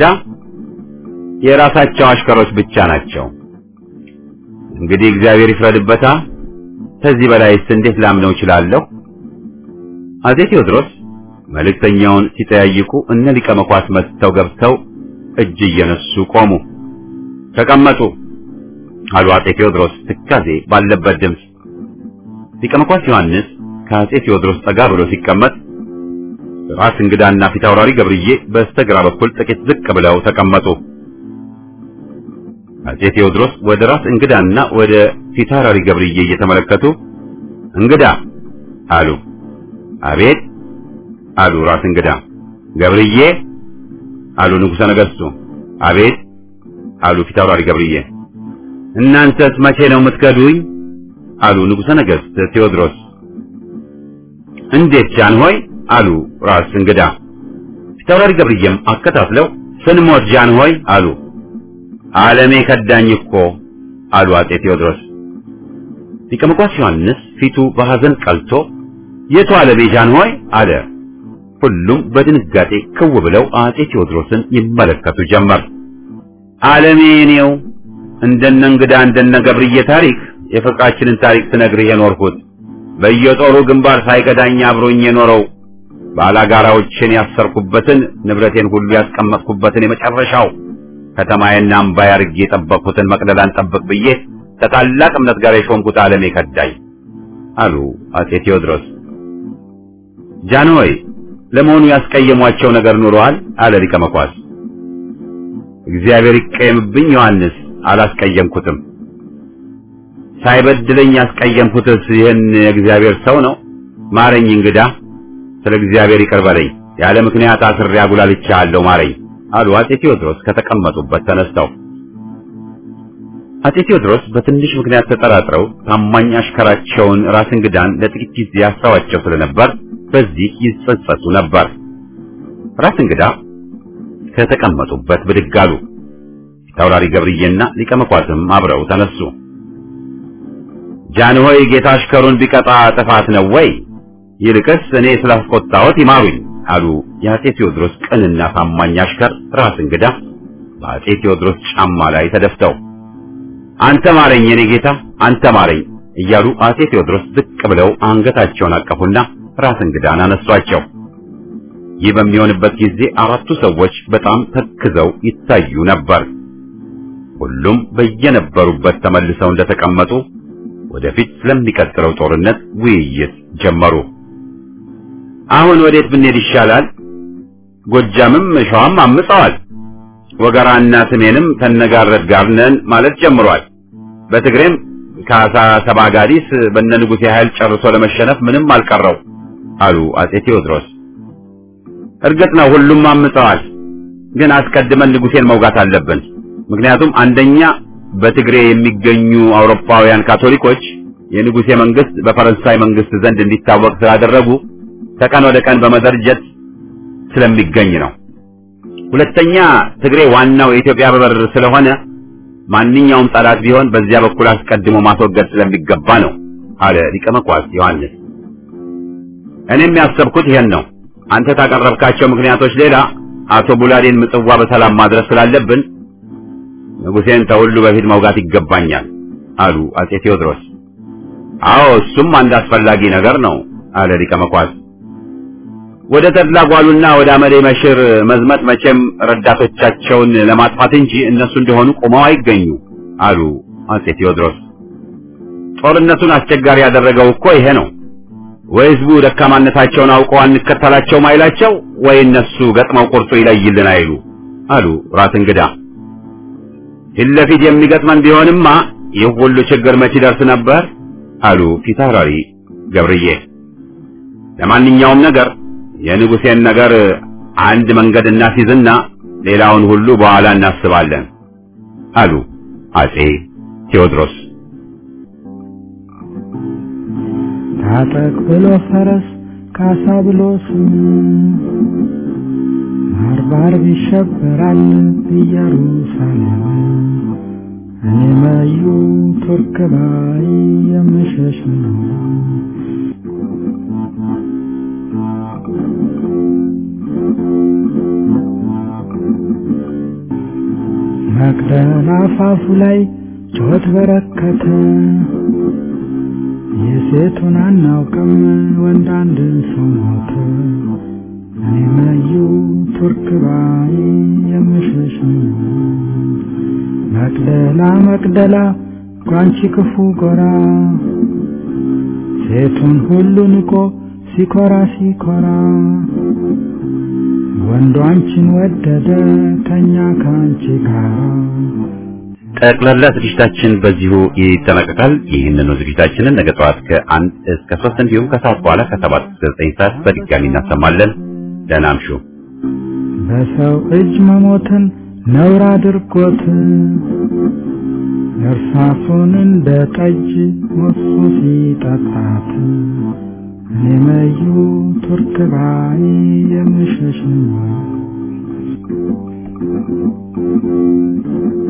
የራሳቸው አሽከሮች ብቻ ናቸው። እንግዲህ እግዚአብሔር ይፍረድበታ። ከዚህ በላይስ እንዴት ላምነው እችላለሁ? አጼ ቴዎድሮስ መልእክተኛውን ሲጠያይቁ እነ ሊቀ መኳስ መጥተው ገብተው እጅ እየነሱ ቆሙ። ተቀመጡ አሉ አጼ ቴዎድሮስ ትካዜ ባለበት ድምፅ። ሊቀ መኳስ ዮሐንስ ከአጼ ቴዎድሮስ ጠጋ ብሎ ሲቀመጥ ራስ እንግዳና ፊት አውራሪ ገብርዬ በስተግራ በኩል ጥቂት ዝቅ ብለው ተቀመጡ። አጼ ቴዎድሮስ ወደ ራስ እንግዳና ወደ ፊት አውራሪ ገብርዬ እየተመለከቱ እንግዳ አሉ። አቤት አሉ ራስ እንግዳ። ገብርዬ አሉ ንጉሠ ነገሥቱ። አቤት አሉ ፊት አውራሪ ገብርዬ። እናንተስ መቼ ነው የምትከዱኝ? አሉ ንጉሠ ነገሥት ቴዎድሮስ። እንዴት ጃንሆይ? አሉ ራስ እንግዳ። ፊታውራሪ ገብርዬም አከታትለው ስንሞት ጃንሆይ አሉ። ዓለሜ ከዳኝ እኮ አሉ አጤ ቴዎድሮስ። ሊቀ መኳስ ዮሐንስ ፊቱ በሐዘን ቀልቶ የቱ ዓለሜ ጃንሆይ አለ። ሁሉም በድንጋጤ ክው ብለው አጤ ቴዎድሮስን ይመለከቱ ጀመር። ዓለሜ እኔው እንደነ እንግዳ እንደነ ገብርዬ ታሪክ የፍቅራችንን ታሪክ ስነግርህ የኖርኩት በየጦሩ ግንባር ሳይገዳኝ አብሮኝ የኖረው ባላጋራዎችን ያሰርኩበትን ንብረቴን ሁሉ ያስቀመጥኩበትን የመጨረሻው ከተማዬና አምባዬ አድርጌ የጠበቅኩትን መቅደላን ጠብቅ ብዬ ከታላቅ እምነት ጋር የሾምኩት ዓለሜ ከዳኝ አሉ አጤ ቴዎድሮስ። ጃንሆይ ለመሆኑ ያስቀየሟቸው ነገር ኑረዋል? አለ ሊቀ መኳስ። እግዚአብሔር ይቀየምብኝ ዮሐንስ፣ አላስቀየምኩትም። ሳይበድለኝ ያስቀየምኩትስ ይህን የእግዚአብሔር ሰው ነው። ማረኝ እንግዳ፣ ስለ እግዚአብሔር ይቅር በለኝ። ያለ ምክንያት አስሬ አጉላልቻለሁ፣ ማረኝ አሉ አጤ ቴዎድሮስ ከተቀመጡበት ተነስተው። አጤ ቴዎድሮስ በትንሽ ምክንያት ተጠራጥረው ታማኝ አሽከራቸውን ራስ እንግዳን ለጥቂት ጊዜ ያስተዋቸው ስለነበር በዚህ ይጸጸቱ ነበር። ራስ እንግዳ ከተቀመጡበት ብድግ አሉ። ፊታውራሪ ገብርዬና ሊቀ መኳስም አብረው ተነሱ። ጃንሆይ ጌታ አሽከሩን ቢቀጣ ጥፋት ነው ወይ? ይልቅስ እኔ ስላስቆጣሁት ይማሩኝ አሉ የአጤ ቴዎድሮስ ቅንና ታማኝ አሽከር ራስ እንግዳ በአጤ ቴዎድሮስ ጫማ ላይ ተደፍተው አንተ ማረኝ የኔ ጌታ አንተ ማረኝ እያሉ አጤ ቴዎድሮስ ዝቅ ብለው አንገታቸውን አቀፉና ራስ እንግዳን አነሷቸው። ይህ በሚሆንበት ጊዜ አራቱ ሰዎች በጣም ተክዘው ይታዩ ነበር። ሁሉም በየነበሩበት ተመልሰው እንደተቀመጡ ወደፊት ስለሚቀጥለው ጦርነት ውይይት ጀመሩ። አሁን ወዴት ብንሄድ ይሻላል? ጎጃምም ሸዋም አምፀዋል። ወገራና ስሜንም ተነጋረድ ጋር ነን ማለት ጀምሯል። በትግሬም ከአሳ ሰባ ጋዲስ በነ ንጉሴ ኃይል ጨርሶ ለመሸነፍ ምንም አልቀረው አሉ አጼ ቴዎድሮስ። እርግጥ ነው ሁሉም አምፀዋል፣ ግን አስቀድመን ንጉሴን መውጋት አለብን። ምክንያቱም አንደኛ በትግሬ የሚገኙ አውሮፓውያን ካቶሊኮች የንጉሴ መንግስት በፈረንሳይ መንግስት ዘንድ እንዲታወቅ ስላደረጉ ከቀን ወደ ቀን በመደርጀት ስለሚገኝ ነው። ሁለተኛ ትግሬ ዋናው የኢትዮጵያ በር ስለሆነ ማንኛውም ጠላት ቢሆን በዚያ በኩል አስቀድሞ ማስወገድ ስለሚገባ ነው አለ ሊቀ መኳስ ዮሐንስ። እኔም ያሰብኩት ይሄን ነው። አንተ ታቀረብካቸው ምክንያቶች ሌላ አቶ ቡላዴን ምጽዋ በሰላም ማድረስ ስላለብን ንጉሴን ከሁሉ በፊት መውጋት ይገባኛል አሉ አጼ ቴዎድሮስ። አዎ እሱም አንድ አስፈላጊ ነገር ነው አለ ሊቀ መኳስ። ወደ ተድላ ጓሉና ወደ አመዴ መሽር መዝመት መቼም ረዳቶቻቸውን ለማጥፋት እንጂ እነሱ እንደሆኑ ቆመው አይገኙ አሉ አጼ ቴዎድሮስ። ጦርነቱን አስቸጋሪ ያደረገው እኮ ይሄ ነው። ወይ ህዝቡ ደካማነታቸውን አውቀው አንከተላቸውም አይላቸው፣ ወይ እነሱ ገጥመው ቁርጡ ይለይልን አይሉ አሉ ራስ እንግዳ። ፊት ለፊት የሚገጥመን ቢሆንማ ይህ ሁሉ ችግር መች ይደርስ ነበር አሉ ፊታውራሪ ገብርዬ። ለማንኛውም ነገር የንጉሴን ነገር አንድ መንገድ እናስይዝና ሌላውን ሁሉ በኋላ እናስባለን አሉ አጼ ቴዎድሮስ። ታጠቅ ብሎ ፈረስ ካሳ ብሎ ስም ባርባር ይሸበራል ኢየሩሳሌም እኔ መዩ ቱርክ ባይ የምሸሽ ነው። መቅደላ አፋፉ ላይ ጩኸት በረከተ፣ የሴቱን አናውቅም ወንድ አንድ ሰው ሞተ። እኔ መዩ ቱርክ ባይ የምሸሽ ነው። መቅደላ መቅደላ ጓንቺ ክፉ ጎራ ሴቱን ሁሉ ንቆ ሲኮራ ሲኮራ ወንዱ አንቺን ወደደ ተኛ ከአንቺ ጋር። ጠቅላላ ዝግጅታችን በዚሁ ይጠናቀቃል። ይህንኑ ዝግጅታችንን ነገ ጠዋት ከአንድ እስከ ሶስት እንዲሁም ከሰዓት በኋላ ከሰባት እስከ ዘጠኝ ሰዓት በድጋሚ እናሰማለን። ደህና እምሹ። በሰው እጅ መሞትን ነውር አድርጎት እርሳሱን እንደ ጠጅ ሞሱ ሲጠጣት እኔ መዩ ቱርክ ባይ የምሸሽ